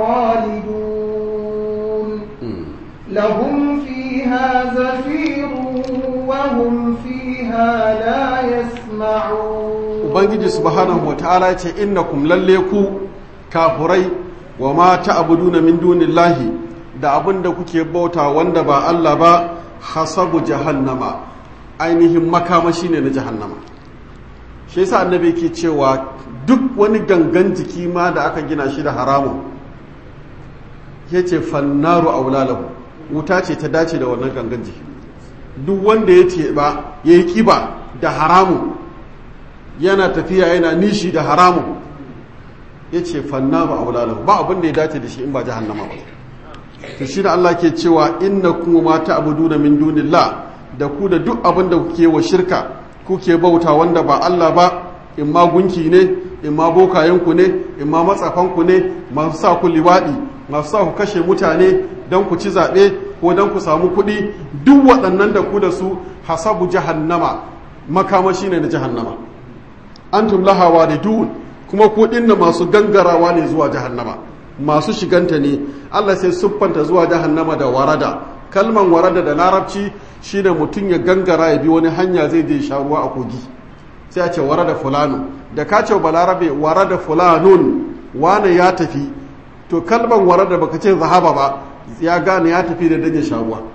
خالدون لهم فيها زفير وهم فيها لا يسمعون ubangiji subhanahu wataala ce innakum lalle ku kafurai wa ma ta'buduna min dunillahi da abin da kuke bauta wanda ba Allah ba hasabu jahannama ainihin makamashi ne na jahannama shi yasa annabi ke cewa duk wani gangan jiki ma da aka gina shi da haramun yace fannaru aulalahu wuta ce ta dace da wannan gangan jiki duk wanda ya teɓa ya yi ƙiba da haramun yana tafiya yana nishi da haramun ya ce fanna ba aulalahu ba abin da ya dace da shi in ba jahannama ba to shi da Allah ke cewa inna kuma ma ta'buduna min dunillah da ku da duk abin da kuke wa shirka kuke bauta wanda ba Allah ba in ma gunki ne in ma bokayenku ne in ma matsafanku ne masu sa ku liwaɗi masu sa ku kashe mutane don ku ci zaɓe ko don ku samu kuɗi duk waɗannan da ku da su hasabu jahannama makamashi ne na jahannama antum laha walidun kuma ku dinna masu gangarawa ne zuwa jahannama masu shiganta ne Allah sai siffanta zuwa jahannama da warada kalman warada da larabci shine mutum ya gangara ya bi wani hanya zai je sha ruwa a kogi sai a ce warada fulano da ka ce balarabe warada fulanun wane ya tafi to kalman warada baka ce zahaba ba ya gane ya tafi da dan ya sha ruwa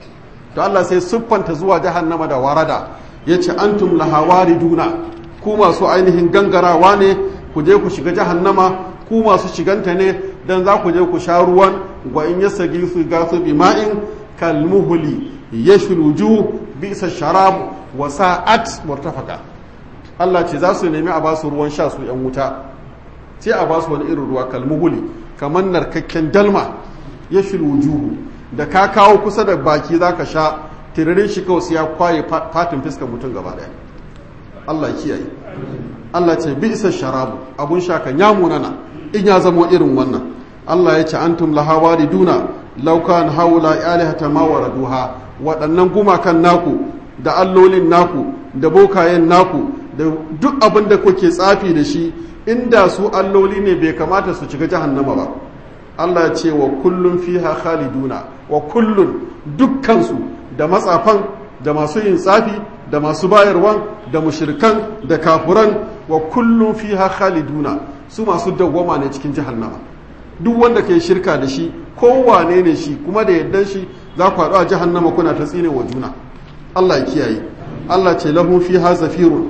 to Allah sai siffanta zuwa jahannama da warada yace antum laha wariduna ku masu ainihin gangarawa ne ku je ku shiga jahannama ku masu shiganta ne dan za ku je ku sha ruwan wa in yasagi su gasu bima'in kalmuhuli yashluju bisa sharab wa sa'at murtafaka Allah ce za su nemi a ba su ruwan sha su yan wuta sai a ba su wani irin ruwa kalmuhuli kamar narkakken dalma yashluju da ka kawo kusa da baki zaka sha tiririn shi kawai sai ya kwaye fatin fiskar mutum gaba daya Allah kiyaye Allah ce bi isa sharabu abun sha kan ya munana in ya zamo irin wannan Allah ya ce antum laha wariduna law kan haula alihata ma waraduha waɗannan gumakan naku da allolin naku da bokayen naku da duk abin da kuke tsafi da shi inda su alloli ne bai kamata su shiga jahannama ba Allah ya ce wa kullun fiha khaliduna wa kullun dukkansu da matsafan da masu yin tsafi da masu bayarwan da mushirkan da kafuran wa kullum fiha khaliduna su masu dawwama ne cikin jahannama duk wanda ke shirka da shi kowane ne shi kuma da yaddan shi za ku haɗu a jahannama kuna ta tsine wa juna Allah ya kiyaye Allah ce lahum fiha zafirun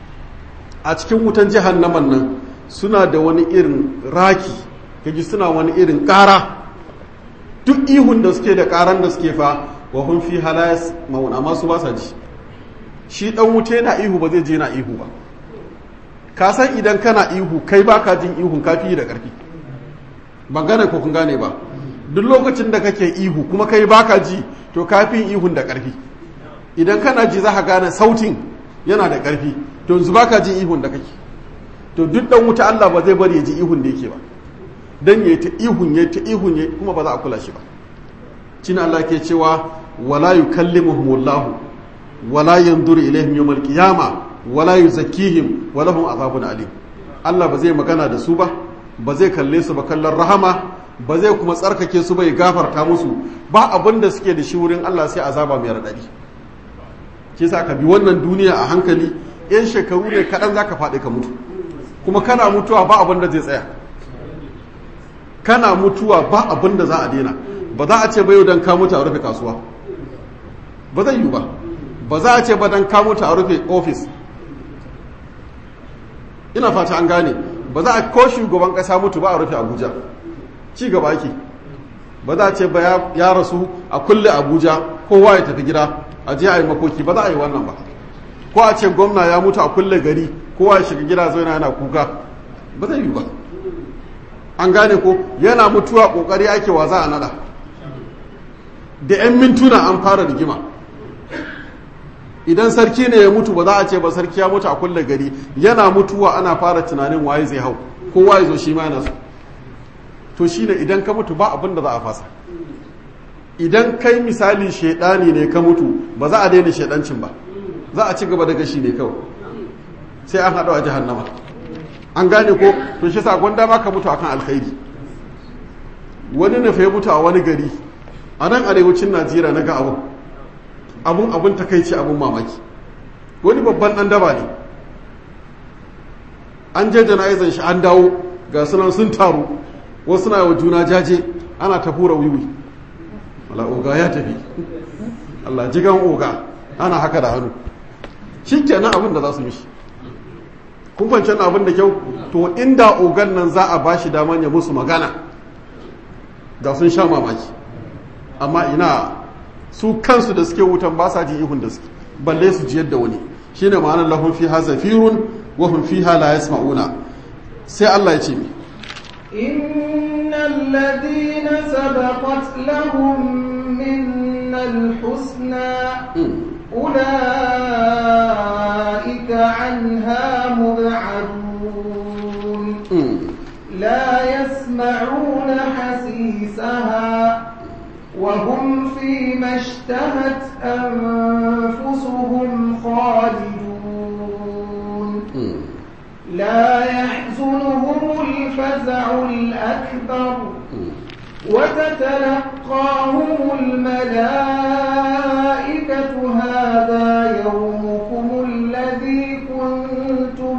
a cikin wutan jahannaman nan suna da wani irin raki kaji suna wani irin ƙara duk ihun da suke da ƙaran da suke fa wa hum fiha la yasmaun amma su ba sa ji shi dan wuta yana ihu ba zai je na ihu ba ka san idan kana ihu kai baka jin ihun kafi da karfi ban gane ko kun gane ba duk lokacin da kake ihu kuma kai baka ji to kafin ihun da karfi idan kana ji za ka gane sautin yana da karfi to yanzu baka jin ihun da kake to duk dan wuta Allah ba zai bari ya ji ihun da yake ba dan yayi ta ihun yayi ta ihun yayi kuma ba za a kula shi ba cin Allah ke cewa wala yukallimuhumullahu wala yanzuru ilaihim yawmal qiyama wala yuzakkihim wa lahum azabun alim Allah ba zai magana da su ba ba zai kalle su ba kallon rahama ba zai kuma tsarkake su ba ya gafarta musu ba abin da suke da shi wurin Allah sai azaba mai radadi ke sa ka bi wannan duniya a hankali yan shekaru ne kaɗan za ka faɗi ka mutu kuma kana mutuwa ba abin da zai tsaya kana mutuwa ba abin da za a daina ba za a ce ba yau don ka mutu a rufe kasuwa ba zai yi ba ba za a ce ba don ka mutu a rufe ofis ina fata an gane ba za a ko shugaban kasa mutu ba a rufe abuja ci gaba ake ba za a ce ba ya rasu a kulle abuja kowa ya tafi gida a je a yi makoki ba za a yi wannan ba ko a ce gwamna ya mutu a kulle gari kowa ya shiga gida zai yana kuka ba zai yi ba an gane ko yana mutuwa kokari ake wa za a nada da 'yan mintuna an fara rigima idan sarki ne ya mutu ba za a ce ba sarki ya mutu a kulle gari yana mutuwa ana fara tunanin waye zai hau kowa ya zo shi ma yana so to shine idan ka mutu ba abin da za a fasa idan kai misali shaidani ne ka mutu ba za a daina shaidancin ba za a ci gaba da gashi ne kawai sai an haɗu a jahannama an gane ko to shi sa gwanda ma ka mutu akan alkhairi wani na fa ya mutu a wani gari a nan arewacin najeriya na ga abu abun abun takaici abun mamaki wani babban dan daba ne an je jana'izan shi an dawo ga sunan sun taru wasu na wa juna jaje ana ta hura wiwi wala oga ya tafi Allah jigan oga ana haka da hannu shi kenan abin da za su mishi kun fahimci abin da kyau to inda ogan nan za a bashi daman ya musu magana da sun sha mamaki amma ina su kansu da suke wutan ba sa jin ihun da suke balle su ji yadda wani shine ma'anar lahum fiha zafirun wa hum fiha la yasma'una sai Allah ya ce mi إن الذين سبقت لهم منا الحسنى أولئك عنها مبعدون لا يسمعون حسيسها وهم فيما اشتهت أنفسهم خالدون لا يحزنهم الفزع الأكبر وتتلقاهم الملائكة هذا يومكم الذي كنتم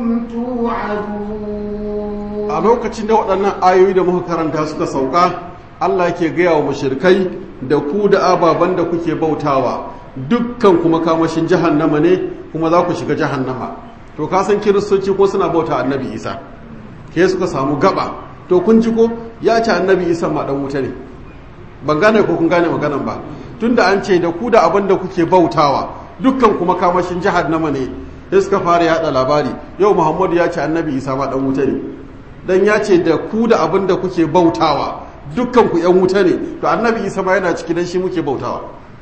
توعدون a lokacin da waɗannan ayoyi da muka karanta suka sauka Allah ke gaya wa mushrikai da ku da ababen da kuke bautawa dukkan kuma kamashin jahannama ne kuma za ku shiga jahannama to ka san kiristoci ko suna bauta annabi isa ke suka samu gaba to kun ji ko ya ce annabi isa ma dan wuta ne ban gane ko kun gane maganan ba tunda an ce da ku da abin da kuke bautawa dukkan kuma kamashin jahannama ne sai suka fara yada labari yau muhammadu ya ce annabi isa ma dan wuta ne dan ya ce da ku da abin da kuke bautawa dukkan ku yan wuta ne to annabi isa ma yana ciki dan shi muke bautawa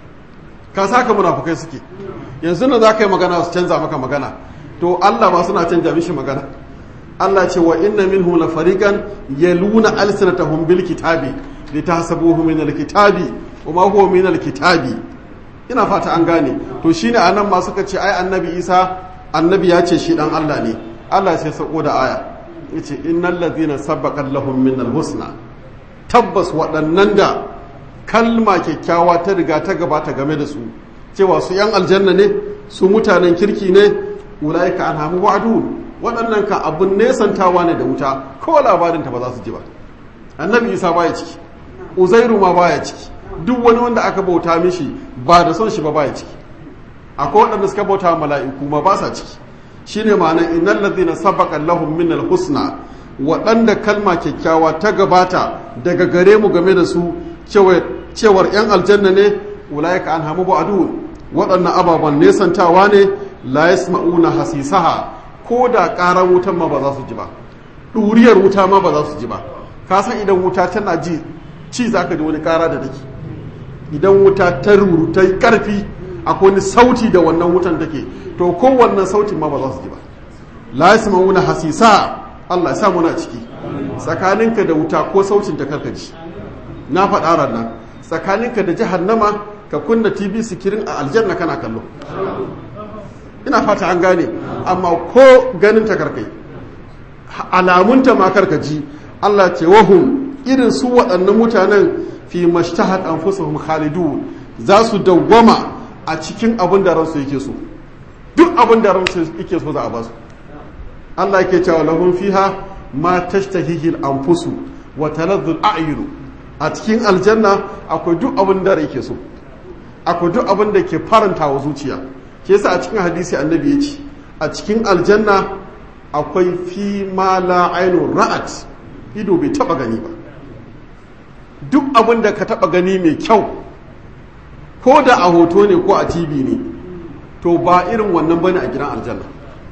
ka saka munafukai suke yanzu na za ka yi magana su canza maka magana to Allah ma suna canja mishi magana Allah ce wa inna minhum la fariqan yaluna alsinatahum bil kitabi litahsabuhu min al kitabi wa ma huwa min al kitabi ina fata an gane to shine anan ma suka ce ai annabi Isa annabi ya ce shi dan Allah ne Allah sai sako da aya yace innal ladhina sabaqat lahum min al husna tabbas waɗannan da kalma kyakkyawa ta riga ta gabata game da su cewa su yan aljanna ne su mutanen kirki ne ulaika an hamu wa'adu waɗannan ka abun nesantawa ne da wuta ko labarin ta ba za su ji ba annabi isa baya ciki uzairu ma baya ciki duk wani wanda aka bauta mishi ba da son shi ba baya ciki akwai waɗanda suka bauta mala'iku ma ba sa ciki shine ma'anar innal ladhina sabaqa lahum min husna waɗanda kalma kyakkyawa ta gabata daga gare mu game da su cewar 'yan aljanna ne ulaika an hamu ba'adu waɗannan ababen nesantawa ne la yasma'una hasisaha ko da ƙarar wutan ma ba za su ji ba ɗuriyar wuta ma ba za su ji ba ka san idan wuta tana ji ci za ka ji wani ƙara da take idan wuta ta ruru ta yi ƙarfi akwai wani sauti da wannan wutan take to ko wannan sautin ma ba za su ji ba la yasma'una hasisa Allah ya sa muna ciki tsakaninka da wuta ko sautin ta karkaji na faɗa ranar tsakaninka da jahannama ka kunna tv sikirin a aljanna kana kallo ina fata an gane amma ko ganin ta karkai alamunta ma karkaji Allah ce wahum irin su waɗannan mutanen fi mashtahat anfusuhum khalidun za su dawwama a cikin abin da ransu yake so duk abin da ransu yake so za a basu Allah yake cewa lahum fiha ma tashtahihi al-anfusu wa taladdu al-a'yun a cikin aljanna akwai duk abin da yake so akwai duk abin da ke faranta wa zuciya ke yasa a cikin hadisi annabi ya ce a cikin aljanna akwai fi ma la ainun ra'at ido bai taba gani ba duk abin da ka taba gani mai kyau ko da a hoto ne ko a tv ne to ba irin wannan bane a gidan aljanna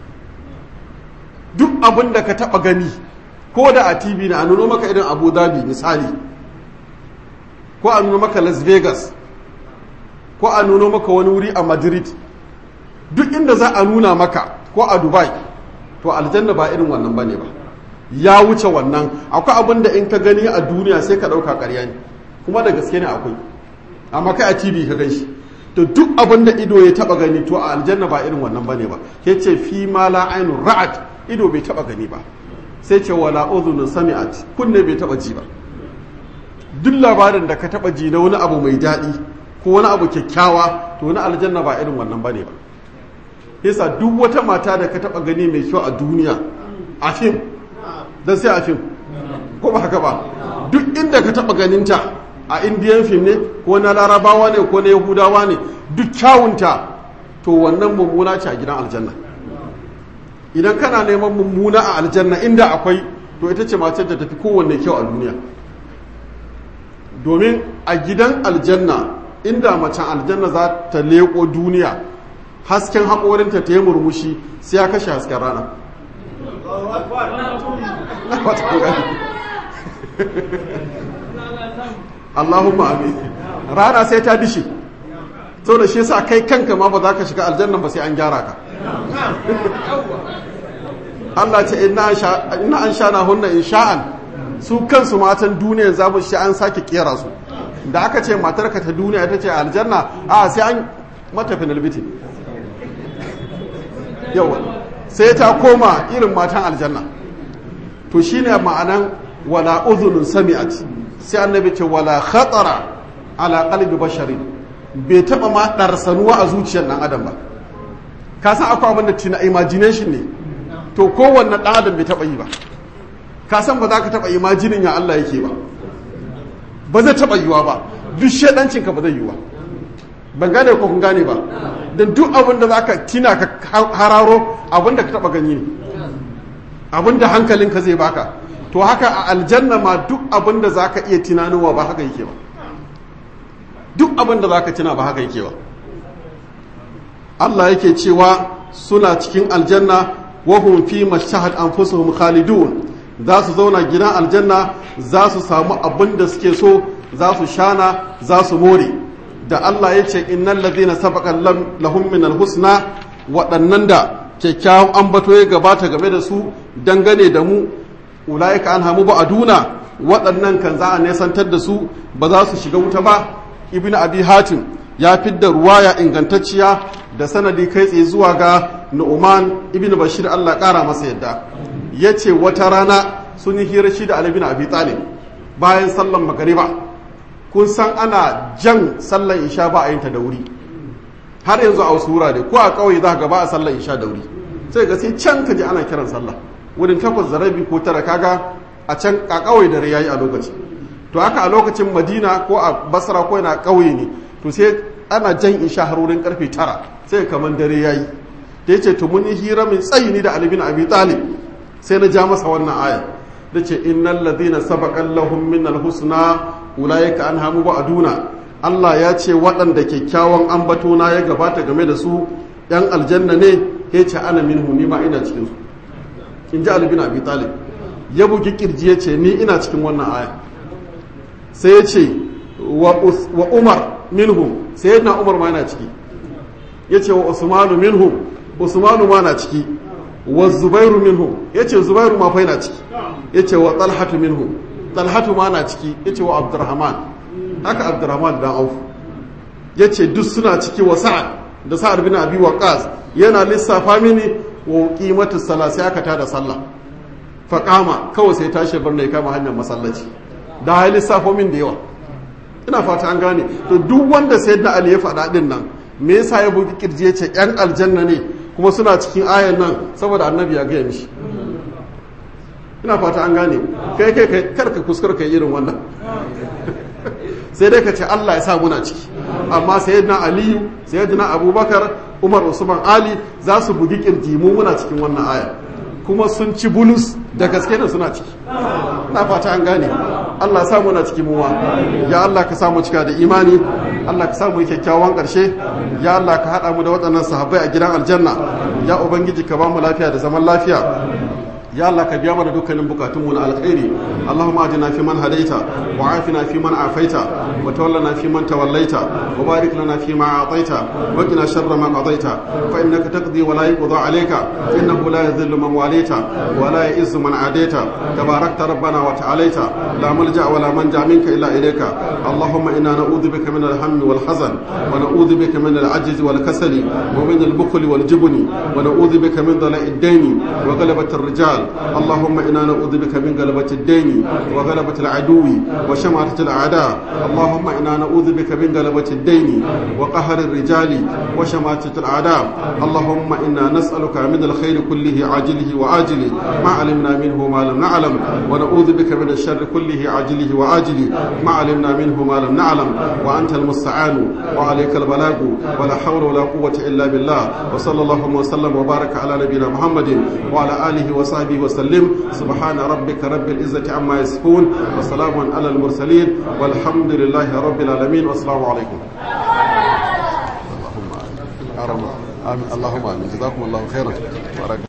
duk abin da ka taba gani ko da a tv ne a nuno maka irin abu dhabi misali ko a nuno maka las vegas ko a nuno maka wani wuri a madrid duk inda za a nuna maka ko a dubai to aljanna ba irin wannan bane ba ya wuce wannan akwai abin da in ka gani a duniya sai ka ɗauka ƙarya ne kuma da gaske ne akwai amma kai a tv ka gan shi to duk abin da ido ya taba gani to a aljanna ba irin wannan bane ba ke ce fi ma la ainun ra'at ido bai taba gani ba sai ce wala udhunu sami'at kunne bai taba ji ba duk labarin da ka taba ji na wani abu mai daɗi ko wani abu kyakkyawa to na aljanna ba irin wannan bane ba yasa duk wata mata da ka taba gani mai kyau a duniya a fim dan sai a fim ko ba haka ba duk inda ka taba ganinta a indiyan fim ne ko na larabawa ne ko na yahudawa ne duk kyawunta to wannan mummuna ce a gidan aljanna idan kana neman mummuna a aljanna inda akwai to ita ce mace da tafi kowanne kyau a duniya domin a gidan aljanna inda macen aljanna za ta leko duniya hasken haƙorinta ta yi murmushi sai ya kashe hasken rana Allahumma amin rana sai ta dishi to da shi sa kai kanka ma ba za ka shiga aljanna ba sai an gyara ka Allah ce ina an sha na hunna in sha'an su kansu matan duniya za mu shi an sake kera su da aka ce matarka ta duniya ta ce aljanna a sai an mata finalbiti yawa sai ta koma irin matan aljanna to shine ma'anan wala uzunun sami'at sai annabi ce wala khatara ala qalbi bashari bai taba ma darsanuwa a zuciyar dan adam ba ka san akwai abin da tina imagination ne to kowanne dan adam bai taba yi ba ka san ba za ka taba imajinin ya Allah yake ba ba zai taba yiwa ba duk shedancin ka ba zai yiwa ban gane ko kun gane ba dan duk abin da zaka tina ka hararo abin da ka taba gani ne abin da hankalinka zai baka to haka a aljanna ma duk abin da za ka iya tunanowa ba haka yake ba duk abin da za ka tuna ba haka yake ba Allah yake cewa suna cikin aljanna wahum fi mashahad anfusuhum khalidun za su zauna gidan aljanna za su samu abin da suke so za su shana za su more da Allah ya ce innal ladhina sabaqa lahum min husna waɗannan da kyakkyawan ambato ya gabata game da su dangane da mu ulaika an hamu ba aduna waɗannan kan za a nesantar da su ba za su shiga wuta ba ibn abi hatim ya fidda ruwaya ingantacciya da sanadi kai tsaye zuwa ga nu'man ibn bashir Allah ƙara masa yadda ya ce wata rana sun yi hira shi da ali bin abi talib bayan sallan magariba kun san ana jan sallan isha ba a yin ta da wuri har yanzu a wasu wurare ko a ƙauye za ka ba a sallan isha da wuri sai ga sai can ka ji ana kiran sallah wurin takwas da rabi ko tara kaga a can a ƙauye da yayi a lokaci to haka a lokacin madina ko a basra ko yana ƙauye ne to sai ana jan isha har wurin karfe tara sai kamar dare yayi da yace to mun yi hira mai tsayi ni da Ali bin Abi Talib sai na ja masa wannan aya da ce innal ladina sabaqa lahum min husna ulaika anhamu ba'duna Allah ya ce waɗanda kyakkyawan ambato na ya gabata game da su yan aljanna ne ya ce ana minhu ni ma ina cikin su in ji Ali bin Abi Talib ya bugi kirji ya ce ni ina cikin wannan aya sai ya ce wa Umar minhum sai yana Umar ma yana ciki ya ce wa Usmanu minhum Usmanu ma na ciki wa Zubairu minhum ya ce Zubairu ma fa yana ciki ya ce wa Talhatu minhum Talhatu ma na ciki ya ce wa Abdurrahman haka Abdurrahman dan Auf ya ce duk suna ciki wa Sa'ad da Sa'ad bin Abi Waqqas yana lissafa mini wa qimatu salat sai aka tada sallah faƙama kawai sai tashi bar ne kama hanyar masallaci da ya lissafo min da yawa ina fata an gane to duk wanda sai da ali ya faɗa ɗin nan me yasa ya bugi kirji ya ce yan aljanna ne kuma suna cikin ayan nan saboda annabi ya gaya mishi ina fata an gane kai kai kai karka kuskure kai irin wannan sai dai ka ce Allah ya sa muna ciki amma sayyidina aliyu sayyidina abubakar umar usman ali za su bugi kirji mu muna cikin wannan aya kuma sun ci bulus da gaske da suna ciki na fata an gane Allah sa muna ciki muwa ya Allah ka samu cika da imani Allah ka samu kyakkyawan ƙarshe ya Allah ka haɗa mu da waɗannan sahabbai a gidan aljanna ya ubangiji ka ba mu lafiya da zaman lafiya ya Allah ka biya mana dukkanin bukatunmu na alkhairi Allahumma ajina fi man hadaita wa afina fi man afaita wa tawallana fi man tawallaita wa barik lana fi ma ataita wa qina sharra ma qadaita fa innaka taqdi wa la yuqda alayka innahu la yadhillu man walita wa la yu'izzu man adaita tabarakta rabbana wa ta'alaita la malja wa la manja minka illa ilayka Allahumma inna na'udhu bika min al-hammi wal hazan wa na'udhu bika min al-'ajzi wal kasali wa min al-bukhli wal jubni wa na'udhu bika min dhala'i ad-dayn wa ghalabati ar-rijal اللهم إنا نعوذ بك من غلبة الدين وغلبة العدو وشماتة الأعداء اللهم إنا نعوذ بك من غلبة الدين وقهر الرجال وشماتة الأعداء اللهم إنا نسألك من الخير كله عاجله وآجله ما علمنا منه ما لم نعلم ونعوذ بك من الشر كله عاجله وآجله ما علمنا منه ما لم نعلم وأنت المستعان وعليك البلاغ ولا حول ولا قوة إلا بالله وصلى الله وسلم وبارك على نبينا محمد وعلى آله وصحبه وصحبه وسلم سبحان ربك رب العزة عما يصفون وسلام على المرسلين والحمد لله رب العالمين والسلام عليكم اللهم آمين اللهم آمين جزاكم الله خيرا